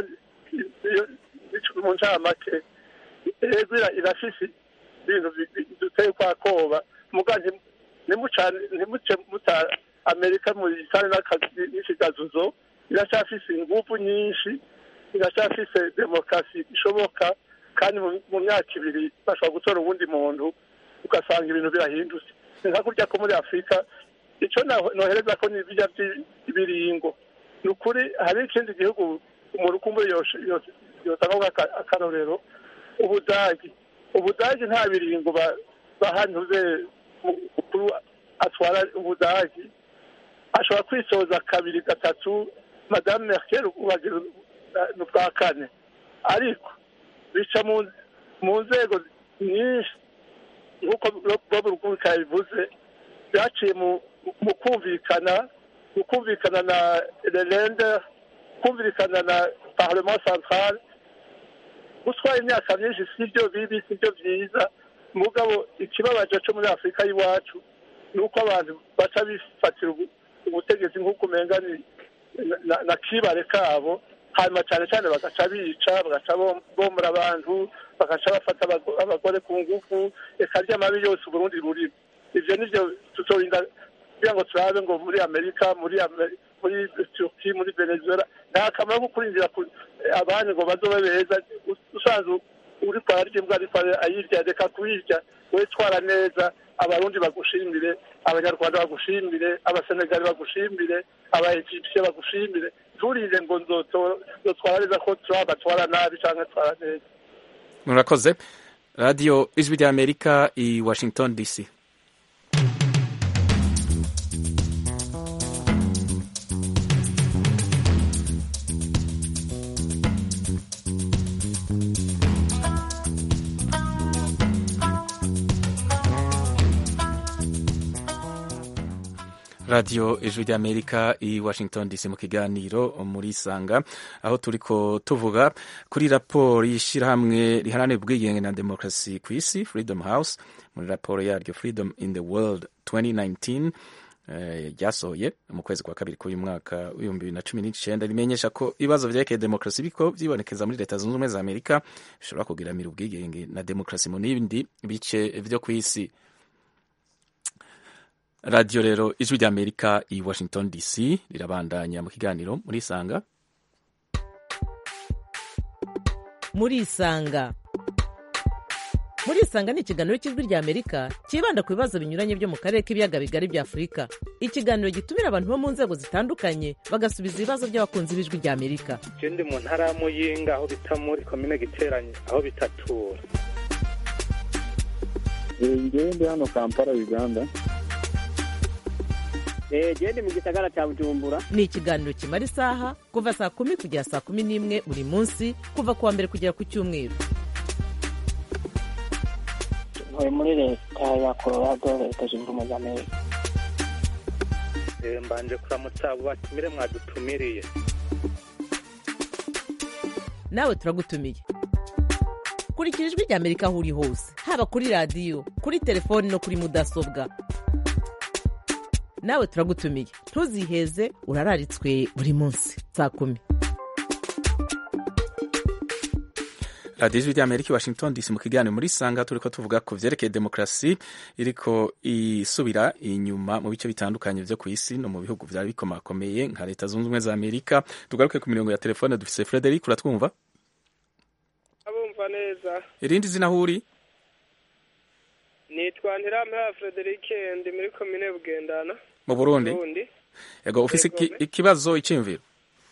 mu ncamake ego irafise ibintu duteye kwa koba muga ntimuce muta amerika mu isane n'ikigazuzo iracyafise ingufu nyinshi iracyafise demokarasi ishoboka kandi mu myaka ibiri bashobora gutora uwundi muntu ugasanga ibintu birahindutse ni nka kurya ko muri afurika icyo nohereza ko ni birya by'ibiringo ni ukuri hari ikindi gihugu umuntu ukumbuye yotanga akarorero ubudagi ubudagi nta biringo bahantuze mukuru atwara ubudagi ashobora kwisoza kabiri gatatu madame merkel ubageze ni ubwa kane ariko bica mu nzego nyinshi nk'uko bob rugurika yabivuze byaciye mu kumvikana mu kumvikana na lerende kumvikana na parlement central gutwara imyaka myinshi si byo bibi si byo byiza mugabo ikibabaje cyo muri afurika y'iwacu ni uko abantu baca bifatira ubutegetsi nk'uko umenga na kibare kabo hanyuma cyane cyane bagaca bica bagaca bomora abantu bagaca bafata abagore ku ngufu reka ry'amabi yose uburundi burimo ibyo nibyo tutorinda kugira ngo turabe ngo muri amerika muri muri turki muri venezuela nta kamaro ko kurindira abandi ngo bazobe beza usanzwe uri kwararya imbwa ariko ayirya reka kuyirya wowe twara neza abarundi bagushimire abanyarwanda bagushimire abasenegali bagushimire abaegipsiye bagushimire turinde ngo nzotwara neza ko turaba twara nabi cyangwa twara neza murakoze radiyo ijwi rya amerika i washington dc radiyo ijwi ry'amerika i washington dc mu kiganiro muri sanga aho turiko tuvuga kuri raporo y'ishyirahamwe riharanira ubwigenge na demokarasi ku isi freedom house muri raporo yaryo freedom in the world 2019 ryasohoye uh, mu kwezi kwa kabiri k'uyu mwaka w'ibihumbi bibiri na cumi n'icyenda rimenyesha ko ibibazo vyerekeye demokarasi biko vyibonekeza muri leta zunze ubumwe za amerika bishobora kugiramira ubwigenge na demokarasi mu n'ibindi bice vyo ku isi radiyo rero ijwi rya amerika i washington dc rirabandanya mu kiganiro muri isanga muri isanga muri isanga ni ikiganiro cy'ijwi rya amerika cyibanda ku bibazo binyuranye byo mu karere k'ibiyaga bigari bya afurika ikiganiro gitumira abantu bo mu nzego zitandukanye bagasubiza ibibazo by'abakunzi b'ijwi rya amerika je ndi mu ntara ya muyinga aho bita muri komine giteranye aho bitatura ngewe ndi hano kampala uganda genda mu gisagara cya bujumbura ni ikiganiro kimara isaha kuva saa kumi kugera saa kumi n'imwe buri munsi kuva ku wa mbere kugera ku cyumweru ntuye muri leta ya colorado leta zunze ubumwe za amerika mbanje kuramutsa abo batumire mwadutumiriye nawe turagutumiye kurikira ijwi rya amerika aho uri hose haba kuri radiyo kuri telefoni no kuri mudasobwa nawe turagutumiye ntuziheze urararitswe buri munsi saa kumi radiyo ijwi rya amerika i washington dc mu kiganiro muri sanga turi ko tuvuga ku vyerekeye demokarasi iriko isubira inyuma mu bice bitandukanye vyo ku isi no mu bihugu vyari bikomakomeye nka leta zunze ubumwe za amerika tugaruke ku mirongo ya telefone dufise frederic uratwumva abumva neza irindi zina aho uri nitwa ntiramira frederic ndi muri komine bugendana mu burundi yego ufise iki- ikibazo iciyumviro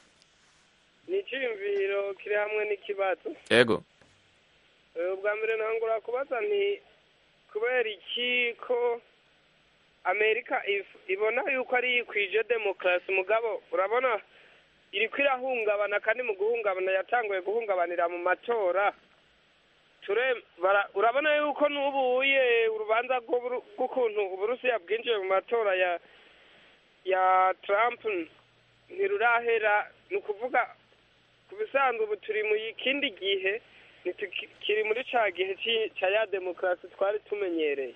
ni icyiyumviro kiri hamwe n'ikibazo yego Eh, ubwa mbere ntangura kubaza nti kubera iki ko amerika if- ibona yuko ari yikwije demokarasi mugabo urabona iriko irahungabana kandi mu guhungabana yatanguye guhungabanira mu matora ture bara- urabona yuko n'ubuye urubanza rw'uburu- rw'ukuntu uburusiya bwinjiye mu matora ya ya trump ntirurahera ni ukuvuga ku bisanzwe ubu turi mu kindi gihe kiri muri ca gihe ci- ca ya demokarasi twari tumenyereye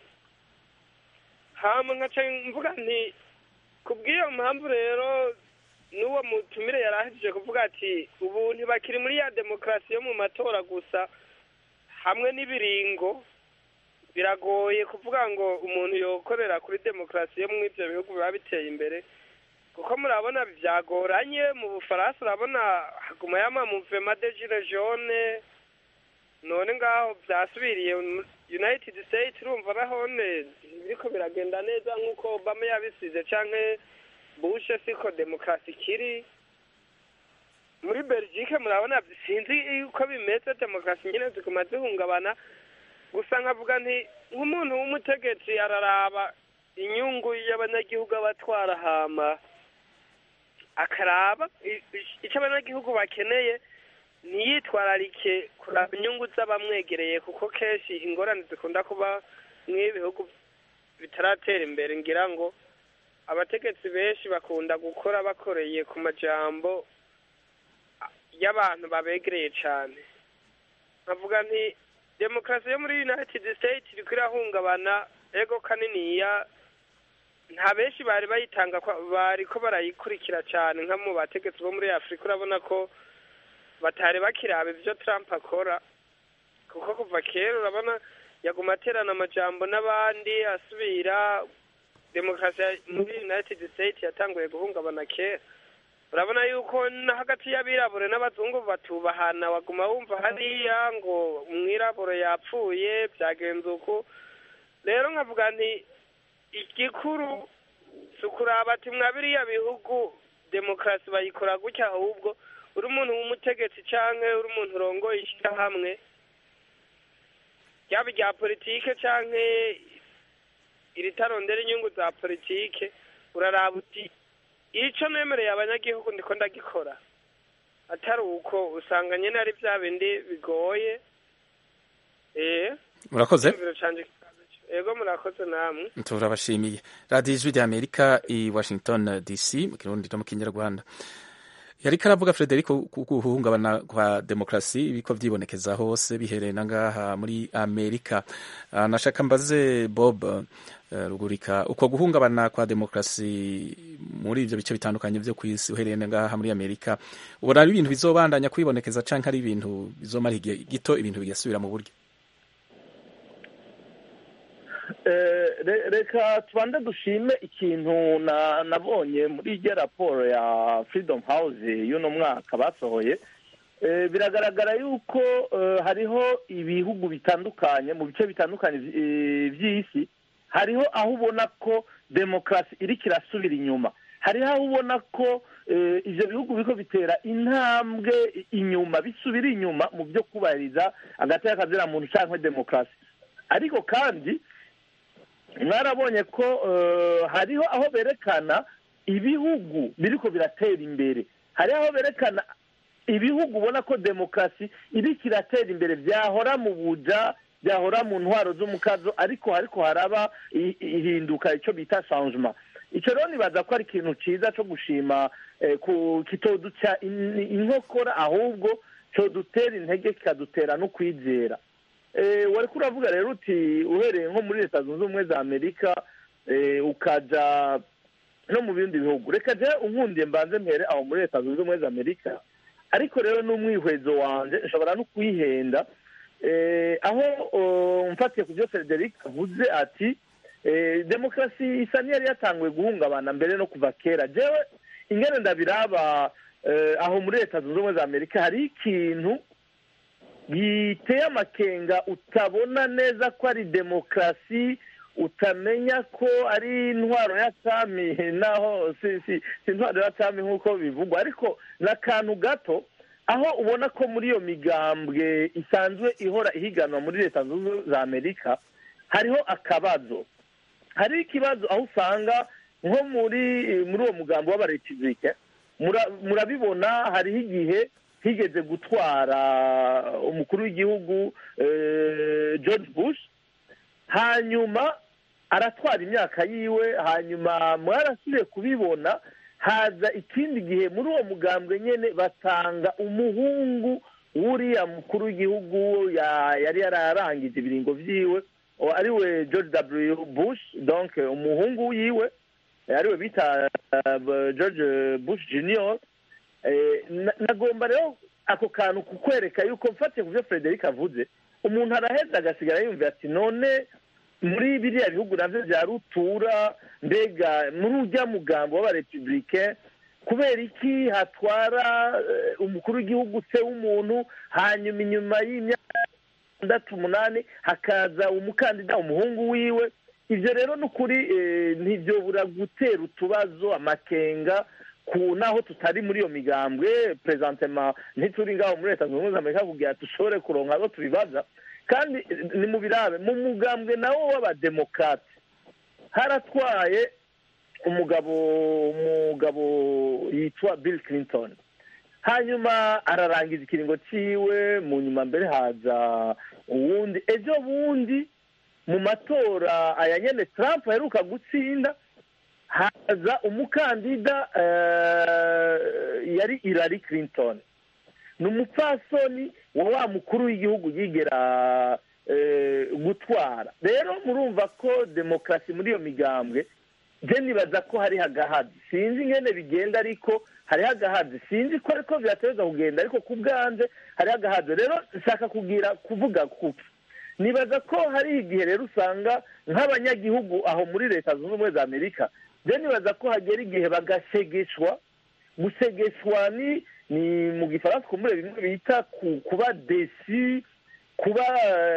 hama nkaca mvuga nti kubw'iyo mpamvu rero n'uwo mutumire yari ahejeje kuvuga ati ubu ntibakiri muri ya demokarasi yo mu matora gusa hamwe n'ibiringo biragoye kuvuga ngo umuntu yokorera kuri demokarasi yo muri ibyo bihugu biba biteye imbere kuko murabona byagoranye mu bufaransa urabona haguma yama muvema de gile jaune none ngaho byasubiriye mu- united states urumva nahone biriko biragenda neza nk'uko obama yabisize canke bush siko demokarasi ikiri muri belgique murabona sinzi uko bimeze demokarasi nyine ziguma zihungabana gusa nkavuga nti nk'umuntu w'umutegetsi araraba inyungu y'abanyagihugu abatwara hama akaraba i- i- icyo abanyagihugu bakeneye ntiyitwararike kuraba inyungu z'abamwegereye kuko kenshi ingorane zikunda kuba nk'ibihugu bitaratera imbere ngira ngo abategetsi benshi bakunda gukora bakoreye ku majambo y'abantu babegereye cyane nkavuga nti demokarasi yo muri united states iriko irahungabana ego kaniniya nta benshi bari bayitanga kwa- bariko barayikurikira cyane nka mu bategetsi bo muri afurika urabona ko batari bakiraba ibyo trump akora kuko kuva kera urabona yaguma aterana amajambo n'abandi asubira demokarasi ya- muri united states yatanguye guhungabana kera urabona yuko no hagati y'abirabure n'abazungu batubahana waguma wumva hariya ngo umwirabure yapfuye byagenze uku rero nkavuga nti igikuru si ukuraba ati mwa biriya bihugu demokarasi bayikora gutya ahubwo uri umuntu w'umutegetsi canke uri umuntu urongoye ishyirahamwe ryaba irya politike canke iritarondera inyungu za politike uraraba uti ico nemereye abanyagihugu ndiko ndagikora atari uko usanga nyene ari vya bindi bigoye eh Murakoze. Icyumviro canje ego murakoze namwe turabashimiye radiyo ijwi rya amerika i washington dc mu kirundi no mu kinyarwanda yari karavuga frederico ku guhungabana kwa demokarasi ibiko vyibonekeza hose bihereye na ngaha muri amerika Ah, nashaka mbaze bob eh, rugurika uko guhungabana kwa demokarasi muri ivyo bice bitandukanye vyo kw'isi uhereye na ngaha muri amerika ubona ari ibintu bizobandanya kwibonekeza canke ari ibintu bizomara igihe gito ibintu bigasubira mu buryo Eh, re- reka tubanze dushime ikintu na- nabonye muri iryo raporo ya freedom house y'uno mwaka basohoye Eh, biragaragara yuko eh, hariho ibihugu bitandukanye mu bice bitandukanye vy- eh, vy'isi hariho aho ubona ko demokarasi iriko irasubira inyuma hariho aho ubona ko eh, ivyo bihugu biriko bitera intambwe inyuma bisubira inyuma mu byo kubahiriza agateka kazira muntu canke demokarasi ariko kandi mwarabonye ko eh, hariho aho berekana ibihugu biriko biratera imbere hariho aho berekana ibihugu ubona ko demokarasi iriko iratera imbere byahora mu buja byahora mu ntwaro z'umukazo ariko hariko haraba i- ihinduka icyo bita changement icyo rero nibaza ko ari ikintu cyiza cyo gushima eh, ku kitoduca in- inkokora ahubwo codutera intege kikadutera no kwizera Eh, wari uravuga rero uti uhereye nko muri leta zunze ubumwe za amerika eh, ukaja no mu bindi bihugu reka je unkundiye mbanze mpere aho muri leta zunze ubumwe za amerika ariko rero n'umwihwezo wanje nshobora no kwihenda eh, aho oh, mfatiye ku byo frederic avuze ati eh, demokarasi isa n'iyari yatanguye guhungabana mbere no kuva kera jewe ingene ndabiraba eh, aho muri leta zunze ubumwe za amerika hari ikintu giteye amakenga utabona neza ko ari demokarasi utamenya ko ari intwaro ya cami naho si si si intwaro ya cami nk'uko bivugwa ariko ni akantu gato aho ubona ko muri iyo migambwe isanzwe ihora ihiganwa muri leta zunze ubumwe za amerika hariho akabazo hariho ikibazo aho usanga nko muri muri uwo mugambi w'abaretizike mura- murabibona hariho igihe higeze gutwara umukuru w'igihugu eh, george bush hanyuma aratwara imyaka yiwe hanyuma mwarasubiye kubibona haza ikindi gihe muri uwo mugambwe nyine batanga umuhungu w'uriya mukuru w'igihugu ya- yari yararangije ibiringo vyiwe o- ariwe george w bush donc umuhungu yiwe ariwe bita uh, george bush junior Eh, na- nagomba rero ako kantu kukwereka yuko mfatiye ku byo frederic avuze umuntu araheza agasigara yumva ati none muri biriya bihugu navyo vya rutura mbega muri urya mugambo w'abarepublicain kubera iki hatwara eh, umukuru w'igihugu se w'umuntu hanyuma inyuma y'imyaka itandatu umunani hakaza umukandida umuhungu wiwe ibyo rero ni ukuri eh, ntibyobura gutera utubazo amakenga ku naho tutari muri iyo migambwe prezentema ntituri ngaho muri leta zunze ubumwe za amerika kugira dushobore kuronka abo tubibaza kandi eh, ni mu birabe mu mugambwe nawo w'abademokrate haratwaye umugabo umugabo yitwa bill clinton hanyuma ararangiza ikiringo ciwe mu nyuma mbere haza uwundi ejo bundi mu matora aya nyene trump aheruka gutsinda haza umukandida eh, yari Hillary Clinton ni umupfasoni wa wa mukuru w'igihugu yigera eh, gutwara rero murumva ko demokarasi muri iyo migambwe je nibaza ko hariho agahazi sinzi ingene bigenda ariko hariho agahazi sinzi ko ariko birateza kugenda ariko ku bwanje hariho agahazi rero nshaka kugira kuvuga kuki nibaza ko hari igihe rero usanga nk'abanyagihugu aho muri leta zunze ubumwe za amerika je nibaza ko hagera igihe bagashegeshwa gusegeshwa ni ni mu gifaransa kumbure bimwe bita ku- kuba desi kuba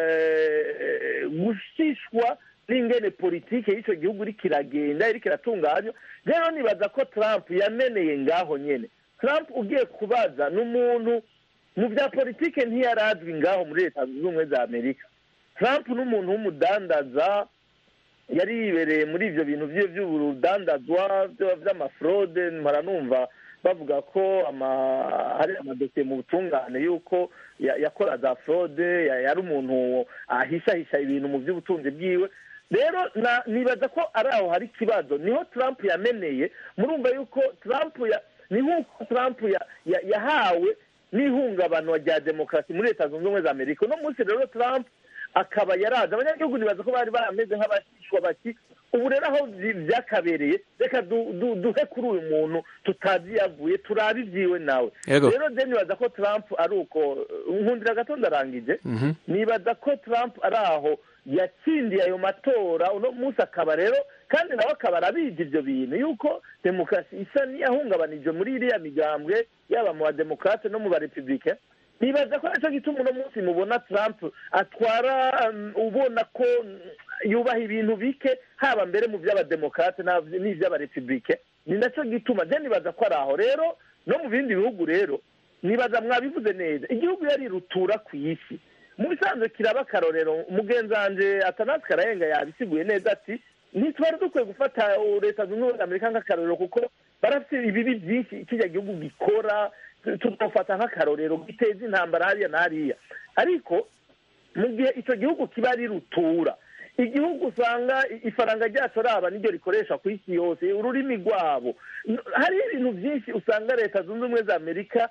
eh, gushishwa n'ingene politike y'icyo gihugu iriko iragenda iriko iratunganywa rero nibaza ko trump yameneye ngaho nyene trump ugiye kubaza ni umuntu mu bya politike ntiyarazwi ngaho muri leta zunze ubumwe za amerika trump ni umuntu w'umudandaza yari yibereye muri ibyo bintu bye by'urudandazwa byo- by'amafrode mpora numva bavuga ko ama- hari amadosiye mu butungane y'uko ya- yakora za frode ya- yari umuntu ahishahisha ibintu mu by'ubutunzi bwiwe rero na- nibaza ko ari aho hari ikibazo niho trump yameneye murumva yuko trump ya ni nk'uko trump ya- ya- yahawe n'ihungabana rya demokarasi muri leta zunze ubumwe za amerika uno munsi rero trump akaba yaraza abanyagihugu nibaza ko bari barameze nk'abashishwa bati ubu rero aho byi- byakabereye reka du- du- duhe kuri uyu muntu tutazi yavuye turabe ibyiwe nawe Yego. rero je nibaza ko trump ari uko nkundira gato ndarangije Mhm. nibaza ko trump ari aho yatsindiye ayo matora uno munsi akaba rero kandi nawe akaba arabizi ibyo bintu yuko demokarasi isa n'iyahungabanije muri iriya migambwe yaba mu bademokarate no mu barepublike nibaza ko aricyo gituma uno munsi mubona trump atwara um, ubona ko mm, yubaha ibintu bike haba mbere mu by'abademokarate na- n'iby'abarepublike ni nacyo gituma je nibaza ko ari aho rero no mu bindi bihugu rero nibaza mwabivuze neza igihugu yari rutura ku isi mu bisanzwe kiraba akarorero umugenzi wanje atanasi karayenga yabisiguye neza ati ntitwari dukwiye gufata leta zunze ubumwe za amerika nk'akarorero kuko barafite ibibi byinshi kijya gihugu gikora tugafata nk'akarorero giteza intambara hariya na hariya ariko mu gihe icyo gihugu kiba ari rutura igihugu usanga ifaranga ryacu raba niryo rikoresha ku isi yose ururimi rwabo hari ibintu byinshi usanga leta zunze ubumwe za amerika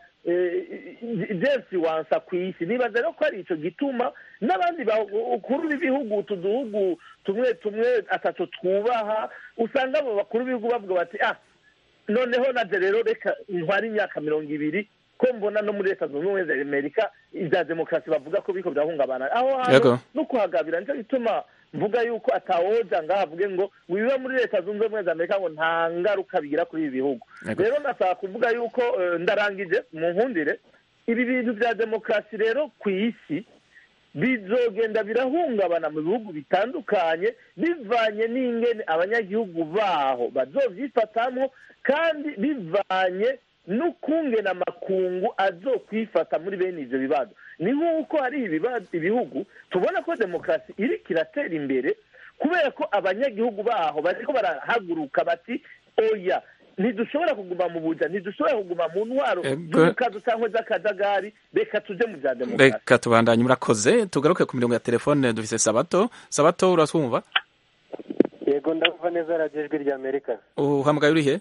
jensi wansa ku isi nibaza rero ko ari icyo gituma n'abandi bakuru b'ibihugu utu duhugu tumwe tumwe atatu twubaha usanga abo bakuru b'ibihugu bavuga bati ah noneho naje rero reka ntware imyaka mirongo ibiri ko mbona no muri leta zunze ubumwe za amerika ibya demokarasi bavuga ko biriko birahungabana aho hantu no kuhagabira nicyo gituma mvuga yuko atawoja ngaho avuge ngo wiba muri leta zunze ubumwe za amerika ngo nta ngaruka bigira kuri ibi bihugu rero ndasaba kuvuga yuko ndarangije mu nkundire ibi bintu bya demokarasi rero ku isi bizogenda birahungabana mu bihugu bitandukanye bivanye n'ingene abanyagihugu baho bazovyifatamwo kandi bivanye n'ukungena amakungu azokwifata muri bene ivyo bibazo ni nk'uko hari ibihugu tubona ko demokarasi iriko iratera imbere kubera ko abanyagihugu baho bariko barahaguruka bati oya ntidushobora kuguma mu buja ntidushobora kuguma mu ntwaro z'umukazo cyangwa z'akajagari reka tuje mu bya demokarasi reka tubandanye murakoze tugaruke ku mirongo ya telefone dufise sabato sabato uratwumva yego ndumva neza radiyo ijwi rya amerika uhamagaye urihe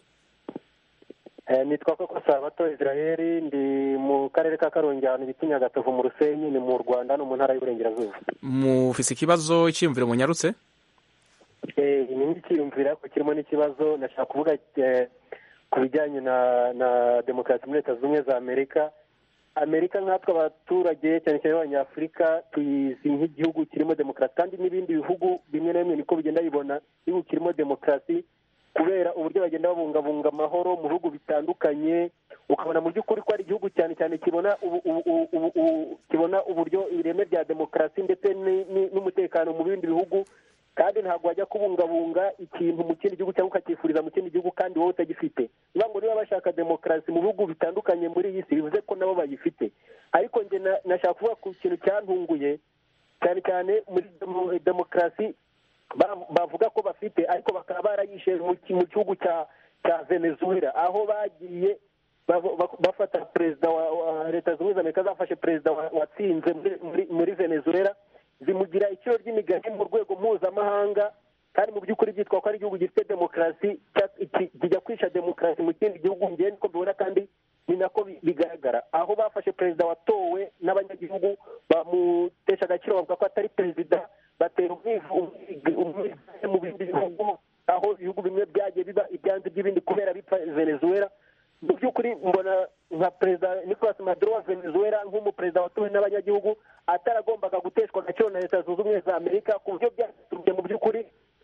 nitwa koko sabato israel ndi mu karere ka karongi ahantu bita nyagatovu mu rusenyi ni mu rwanda no mu ntara y'uburengerazuba mufise ikibazo cyiyumviro munyarutse ni nk'ikiyumvira ariko kirimo n'ikibazo nashaka kuvuga ku bijyanye na na demokarasi muri leta zunze ubumwe za amerika amerika nkatwe abaturage cyane cyane abanyafurika tuyizi nk'igihugu kirimo demokarasi kandi n'ibindi bihugu bimwe na bimwe niko bigenda bibona igihugu kirimo demokarasi kubera uburyo bagenda babungabunga amahoro mu bihugu bitandukanye ukabona mu by'ukuri ko ari igihugu cyane cyane kibona kibona uburyo ireme rya demokarasi ndetse n'umutekano mu bindi bihugu kandi ntabwo wajya kubungabunga ikintu mu kindi gihugu cyangwa ukacyifuriza mu kindi gihugu kandi wowe utagifite niba ngo niba bashaka demokarasi mu bihugu bitandukanye muri iyi si bivuze ko nabo bayifite ariko njye nashaka kuvuga ku kintu cyantunguye cyane cyane muri demokarasi bavuga ko bafite ariko bakaba barayishe mu gihugu cya cya venezuela aho bagiye bafata perezida wa leta zunze ubumwe za amerika zafashe perezida watsinze muri venezuela zimugira iciro ry'imigani mu rwego mpuzamahanga kandi mu by'ukuri byitwa ko ari igihugu gifite demokarasi kijya kwisha demokarasi mu kindi gihugu ngewe niko mbibona kandi ni nako bigaragara aho bafashe perezida watowe n'abanyagihugu bamutesha agaciro bavuga ko atari perezida batera umwivugo mu bindi bihugu aho ibihugu bimwe byagiye biba ibyanze by'ibindi kubera bipfa venezuela mu by'ukuri mbona nka perezida nicolas maduro wa venezuela nk'umuperezida watowe n'abanyagihugu ataragombaga guteshwa agaciro na leta zunze ubumwe za amerika ku buryo byaturutse mu by'ukuri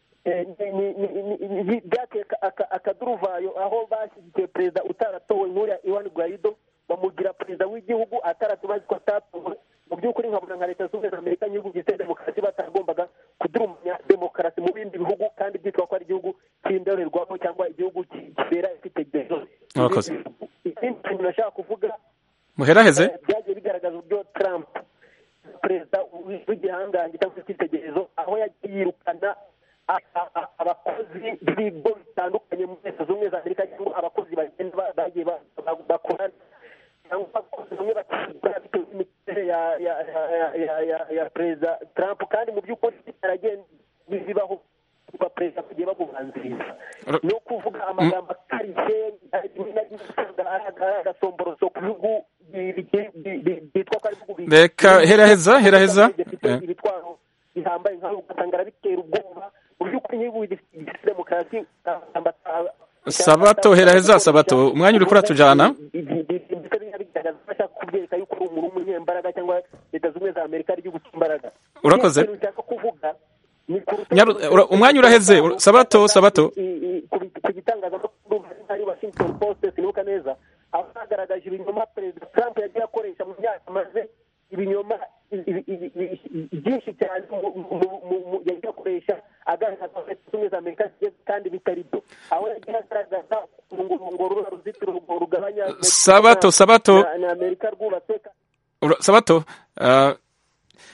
byateye akaduruvayo aho bashyigikiye perezida utaratowe nk'uriya iwan guaido bamugira perezida w'igihugu ataratubazi ko atatowe mu by'ukuri nkabona nka leta zunze ubumwe za amerika n'ibihugu gifite demokarasi batagombaga kudurumanya demokarasi mu bindi bihugu kandi byitwa ko ari igihugu cy'indorerwamo cyangwa igihugu kibera ifitegerezo ikindi kintu nashaka kuvuga muheraheze byagiye bigaragaza uburyo trump perezida w'igihangange cyangwa se icyitegererezo aho yagiye yirukana abakozi b'ibigo bitandukanye muri leta zunze ubumwe za amerika cyangwa abakozi bagenda bagiye bakorana cyangwa abakozi bamwe bakigura bitewe n'imiterere ya perezida trump kandi mu by'ukuri bitaragenze bibaho kuba perezida bagiye bamubanziriza ni ukuvuga amagambo akarishye rimwe na rimwe usanga ari agasomboroso ku bihugu byitwa ko ari ibihugu reka heraheza heraheza ibitwaro bihambaye nkaho ugasanga arabitera ubwoba mu by'ukuri nk'ibihugu bifite demokarasi sabato heraheza sabato umwanya uri kuratujana bigaragaza ko ashaka kubyereka yuko ari umuntu w'umunyembaraga cyangwa leta zunze ubumwe za amerika ari igihugu cy'imbaraga urakoze nshaka kuvuga umwanya uraheze sabato sabato ku gitangazamakuru hari washington post sinibuka neza aho hagaragaje ibinyoma perezida trump yagiye akoresha mu myaka amaze ibinyoma byinshi cyane yagiye akoresha agaragaza ko leta zunze ubumwe za amerika zigeze kandi bitari byo aho yagiye agaragaza ngo rura ruzitiro rugabanya sabato sabato na amerika rwubatse sabato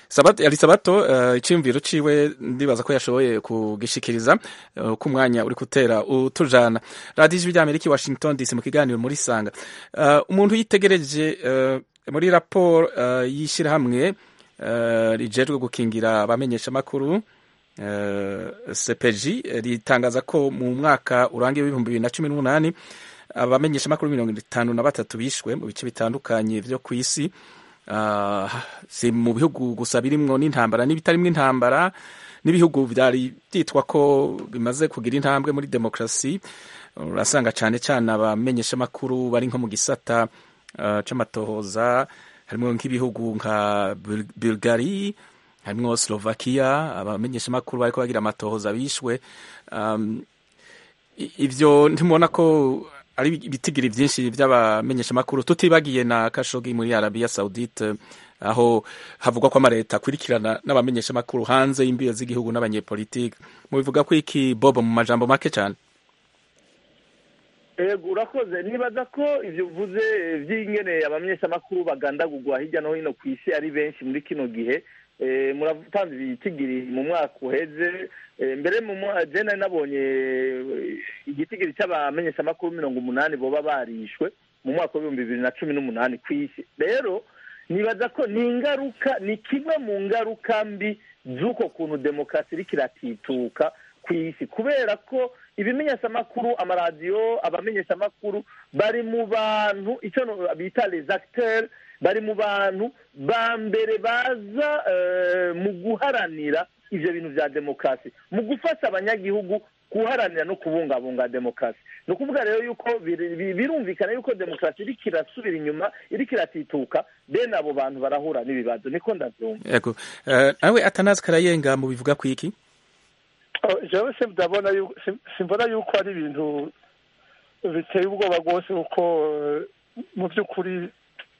sabato yari sabato uh, iciyumviro ciwe ndibaza ko yashoboye kugishikiriza uh, ko umwanya uri gutera utujana radiyo ijwi ry'amerika i washington dc mu kiganiro muri sanga uh, umuntu yitegereje uh, muri raporo uh, y'ishyirahamwe uh, rijejwe gukingira abamenyeshamakuru uh, cpg ritangaza ko mu mwaka urangiye w'ibihumbi bibiri na cumi n'umunani abamenyeshamakuru mirongo itanu na batatu bishwe mu bice bitandukanye vyo ku isi uh, si mu bihugu gusa birimwo n'intambara n'ibitarimwo intambara n'ibihugu vyari vyitwa ko bimaze kugira intambwe muri demokarasi urasanga cane cane abamenyeshamakuru bari nko mu gisata uh, c'amatohoza harimwo nk'ibihugu nka bulgari harimwo slovakia abamenyeshamakuru bariko bagira amatohoza bishwe um, ivyo ntimubona ko ari ibitigiri byinshi by'abamenyeshamakuru tutibagiye na kashogi muri arabiya saudite aho havugwa ko amaleta akurikirana n'abamenyeshamakuru hanze y'imbibe z'igihugu n'abanyepolitike mubivuga ko iki bobo mu majambo make cyane ego urakoze nibaza ko ibyo uvuze by'ingene abamenyeshamakuru bagandagurwa hirya no hino ku isi ari benshi muri kino gihe muratanze ibitigiri mu mwaka uheze mbere mu jena nabonye igitigiri cy'abamenyeshamakuru mirongo umunani boba barishwe mu mwaka w'ibihumbi bibiri na cumi n'umunani ku isi rero nibaza ko ni ingaruka ni kimwe mu ngaruka mbi z'uko kuntu demokarasi iriko iratituka ku isi kubera ko ibimenyeshamakuru amaradiyo abamenyeshamakuru bari mu bantu icyo bita les acteurs bari mu bantu ba mbere baza mu guharanira ivyo bintu vya demokarasi mu gufasha abanyagihugu guharanira no kubungabunga demokarasi ni ukuvuga rero yuko birumvikana yuko demokarasi iriko irasubira inyuma iriko iratituka bene abo bantu barahura n'ibibazo niko ndavyumva yego nawe atanazi karayenga mu bivuga ku iki jewe ndabona simbona yuko ari ibintu biteye ubwoba rwose kuko mu by'ukuri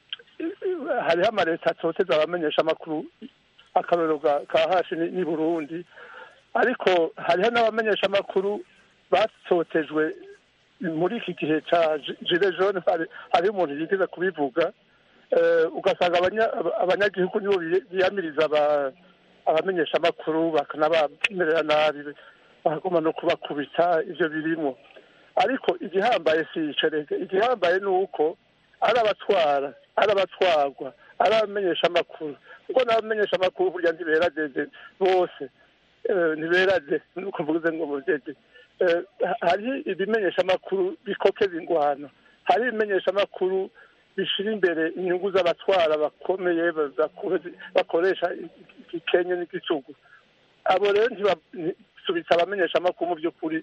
hariho amaleta atoteza abamenyesha amakuru akarorero ka hashi ni burundi ariko hariho n'abamenyesha amakuru batotejwe muri iki gihe cya jire jone hariho umuntu yigeze kubivuga ugasanga abanyagihugu nibo biyamiriza abamenyesha amakuru bakanabamerera nabi bakaguma no kubakubita ibyo birimo ariko igihambaye si icereke igihambaye ni uko ari abatwara ari abatwarwa ari abamenyesha amakuru kuko n'abamenyesha amakuru burya ntiberageze bose ntiberage nuko mvuze ngo mugege hari ibimenyesha amakuru bikokeza ingwano hari ibimenyesha amakuru bishira imbere inyungu z'abatwara bakomeye bakoresha igikenye n'igicugu abo rero ntibasubitse abamenyesha amakuru mu by'ukuri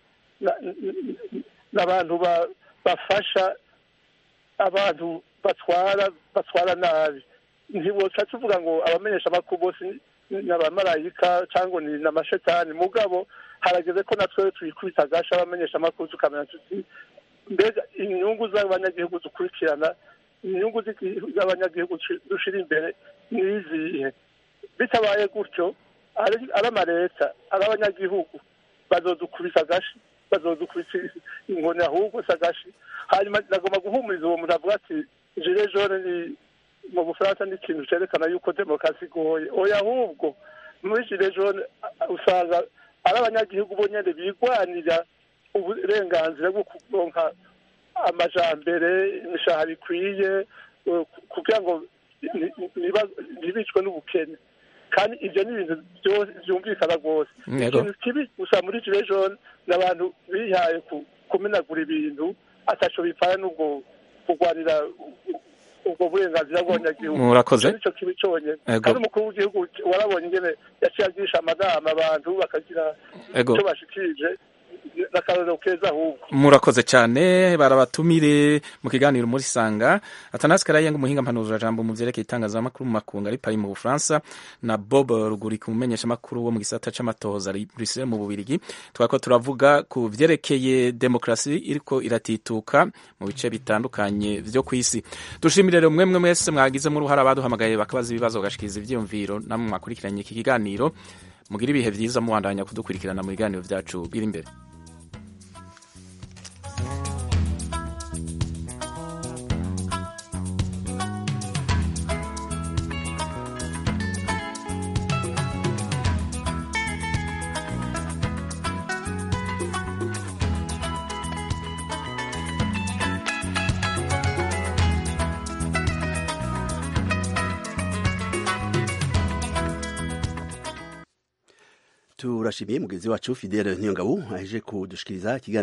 n'abantu bafasha abantu batwara batwara nabi ntiboca tuvuga ngo abamenyesha amakuru bose ni abamarayika cyangwa ni n'amashetani mugabo harageze ko natwe twikubita agasha abamenyesha amakuru tukamenya tuti mbega inyungu z'abanyagihugu dukurikirana inyungu z'abanyagihugu dushira imbere ni izihe bitabaye gutyo ari amaleta ari abanyagihugu bazodukubisa agashi bazodukubisa inkoni ahubwo si agashi hanyuma nagomba guhumuriza uwo muntu avuga ati jire jone ni mu bufaransa ni ikintu cyerekana yuko demokarasi igoye oya ahubwo muri jire jone usanga ari abanyagihugu bonyine bigwanira uburenganzira bwo kuronka amajambere imishahara ikwiye kugira ngo ntibicwe n'ubukene kandi ibyo ni ibintu byose byumvikana rwose ikintu kibi gusa muri jire jone ni abantu bihaye kumenagura ibintu ataco bipfana n'ubwo kurwanira ubwo burenganzira bw'abanyagihugu murakoze nicyo kibi cyonyine kandi umukuru w'igihugu warabonye ingene yaciye agisha amanama abantu bakagira icyo bashikirije n'akarorero keza ahubwo murakoze cyane barabatumire mu kiganiro muri sanga atanasi karayenga umuhinga mpanuzura jambo mu vyerekeye itangazamakuru mu makungu ari pari mu bufaransa na bob rugurika umumenyesha makuru wo mu gisata c'amatohoza ari bruxelles mu bubirigi twako turavuga ku vyerekeye demokrasi iriko iratituka mu bice bitandukanye vyo kw'isi dushimire rero mwemwe mwese mwagizemo uruhara baduhamagaye bakabaza ibibazo bagashikiriza ivyiyumviro namwe mwakurikiranye iki kiganiro mugira ibihe vyiza mubandanya kudukurikirana mu biganiro vyacu biri imbere turashimiye mugenzi wacu fidele ntiyongabo aheje kudushikiriza ikiganiro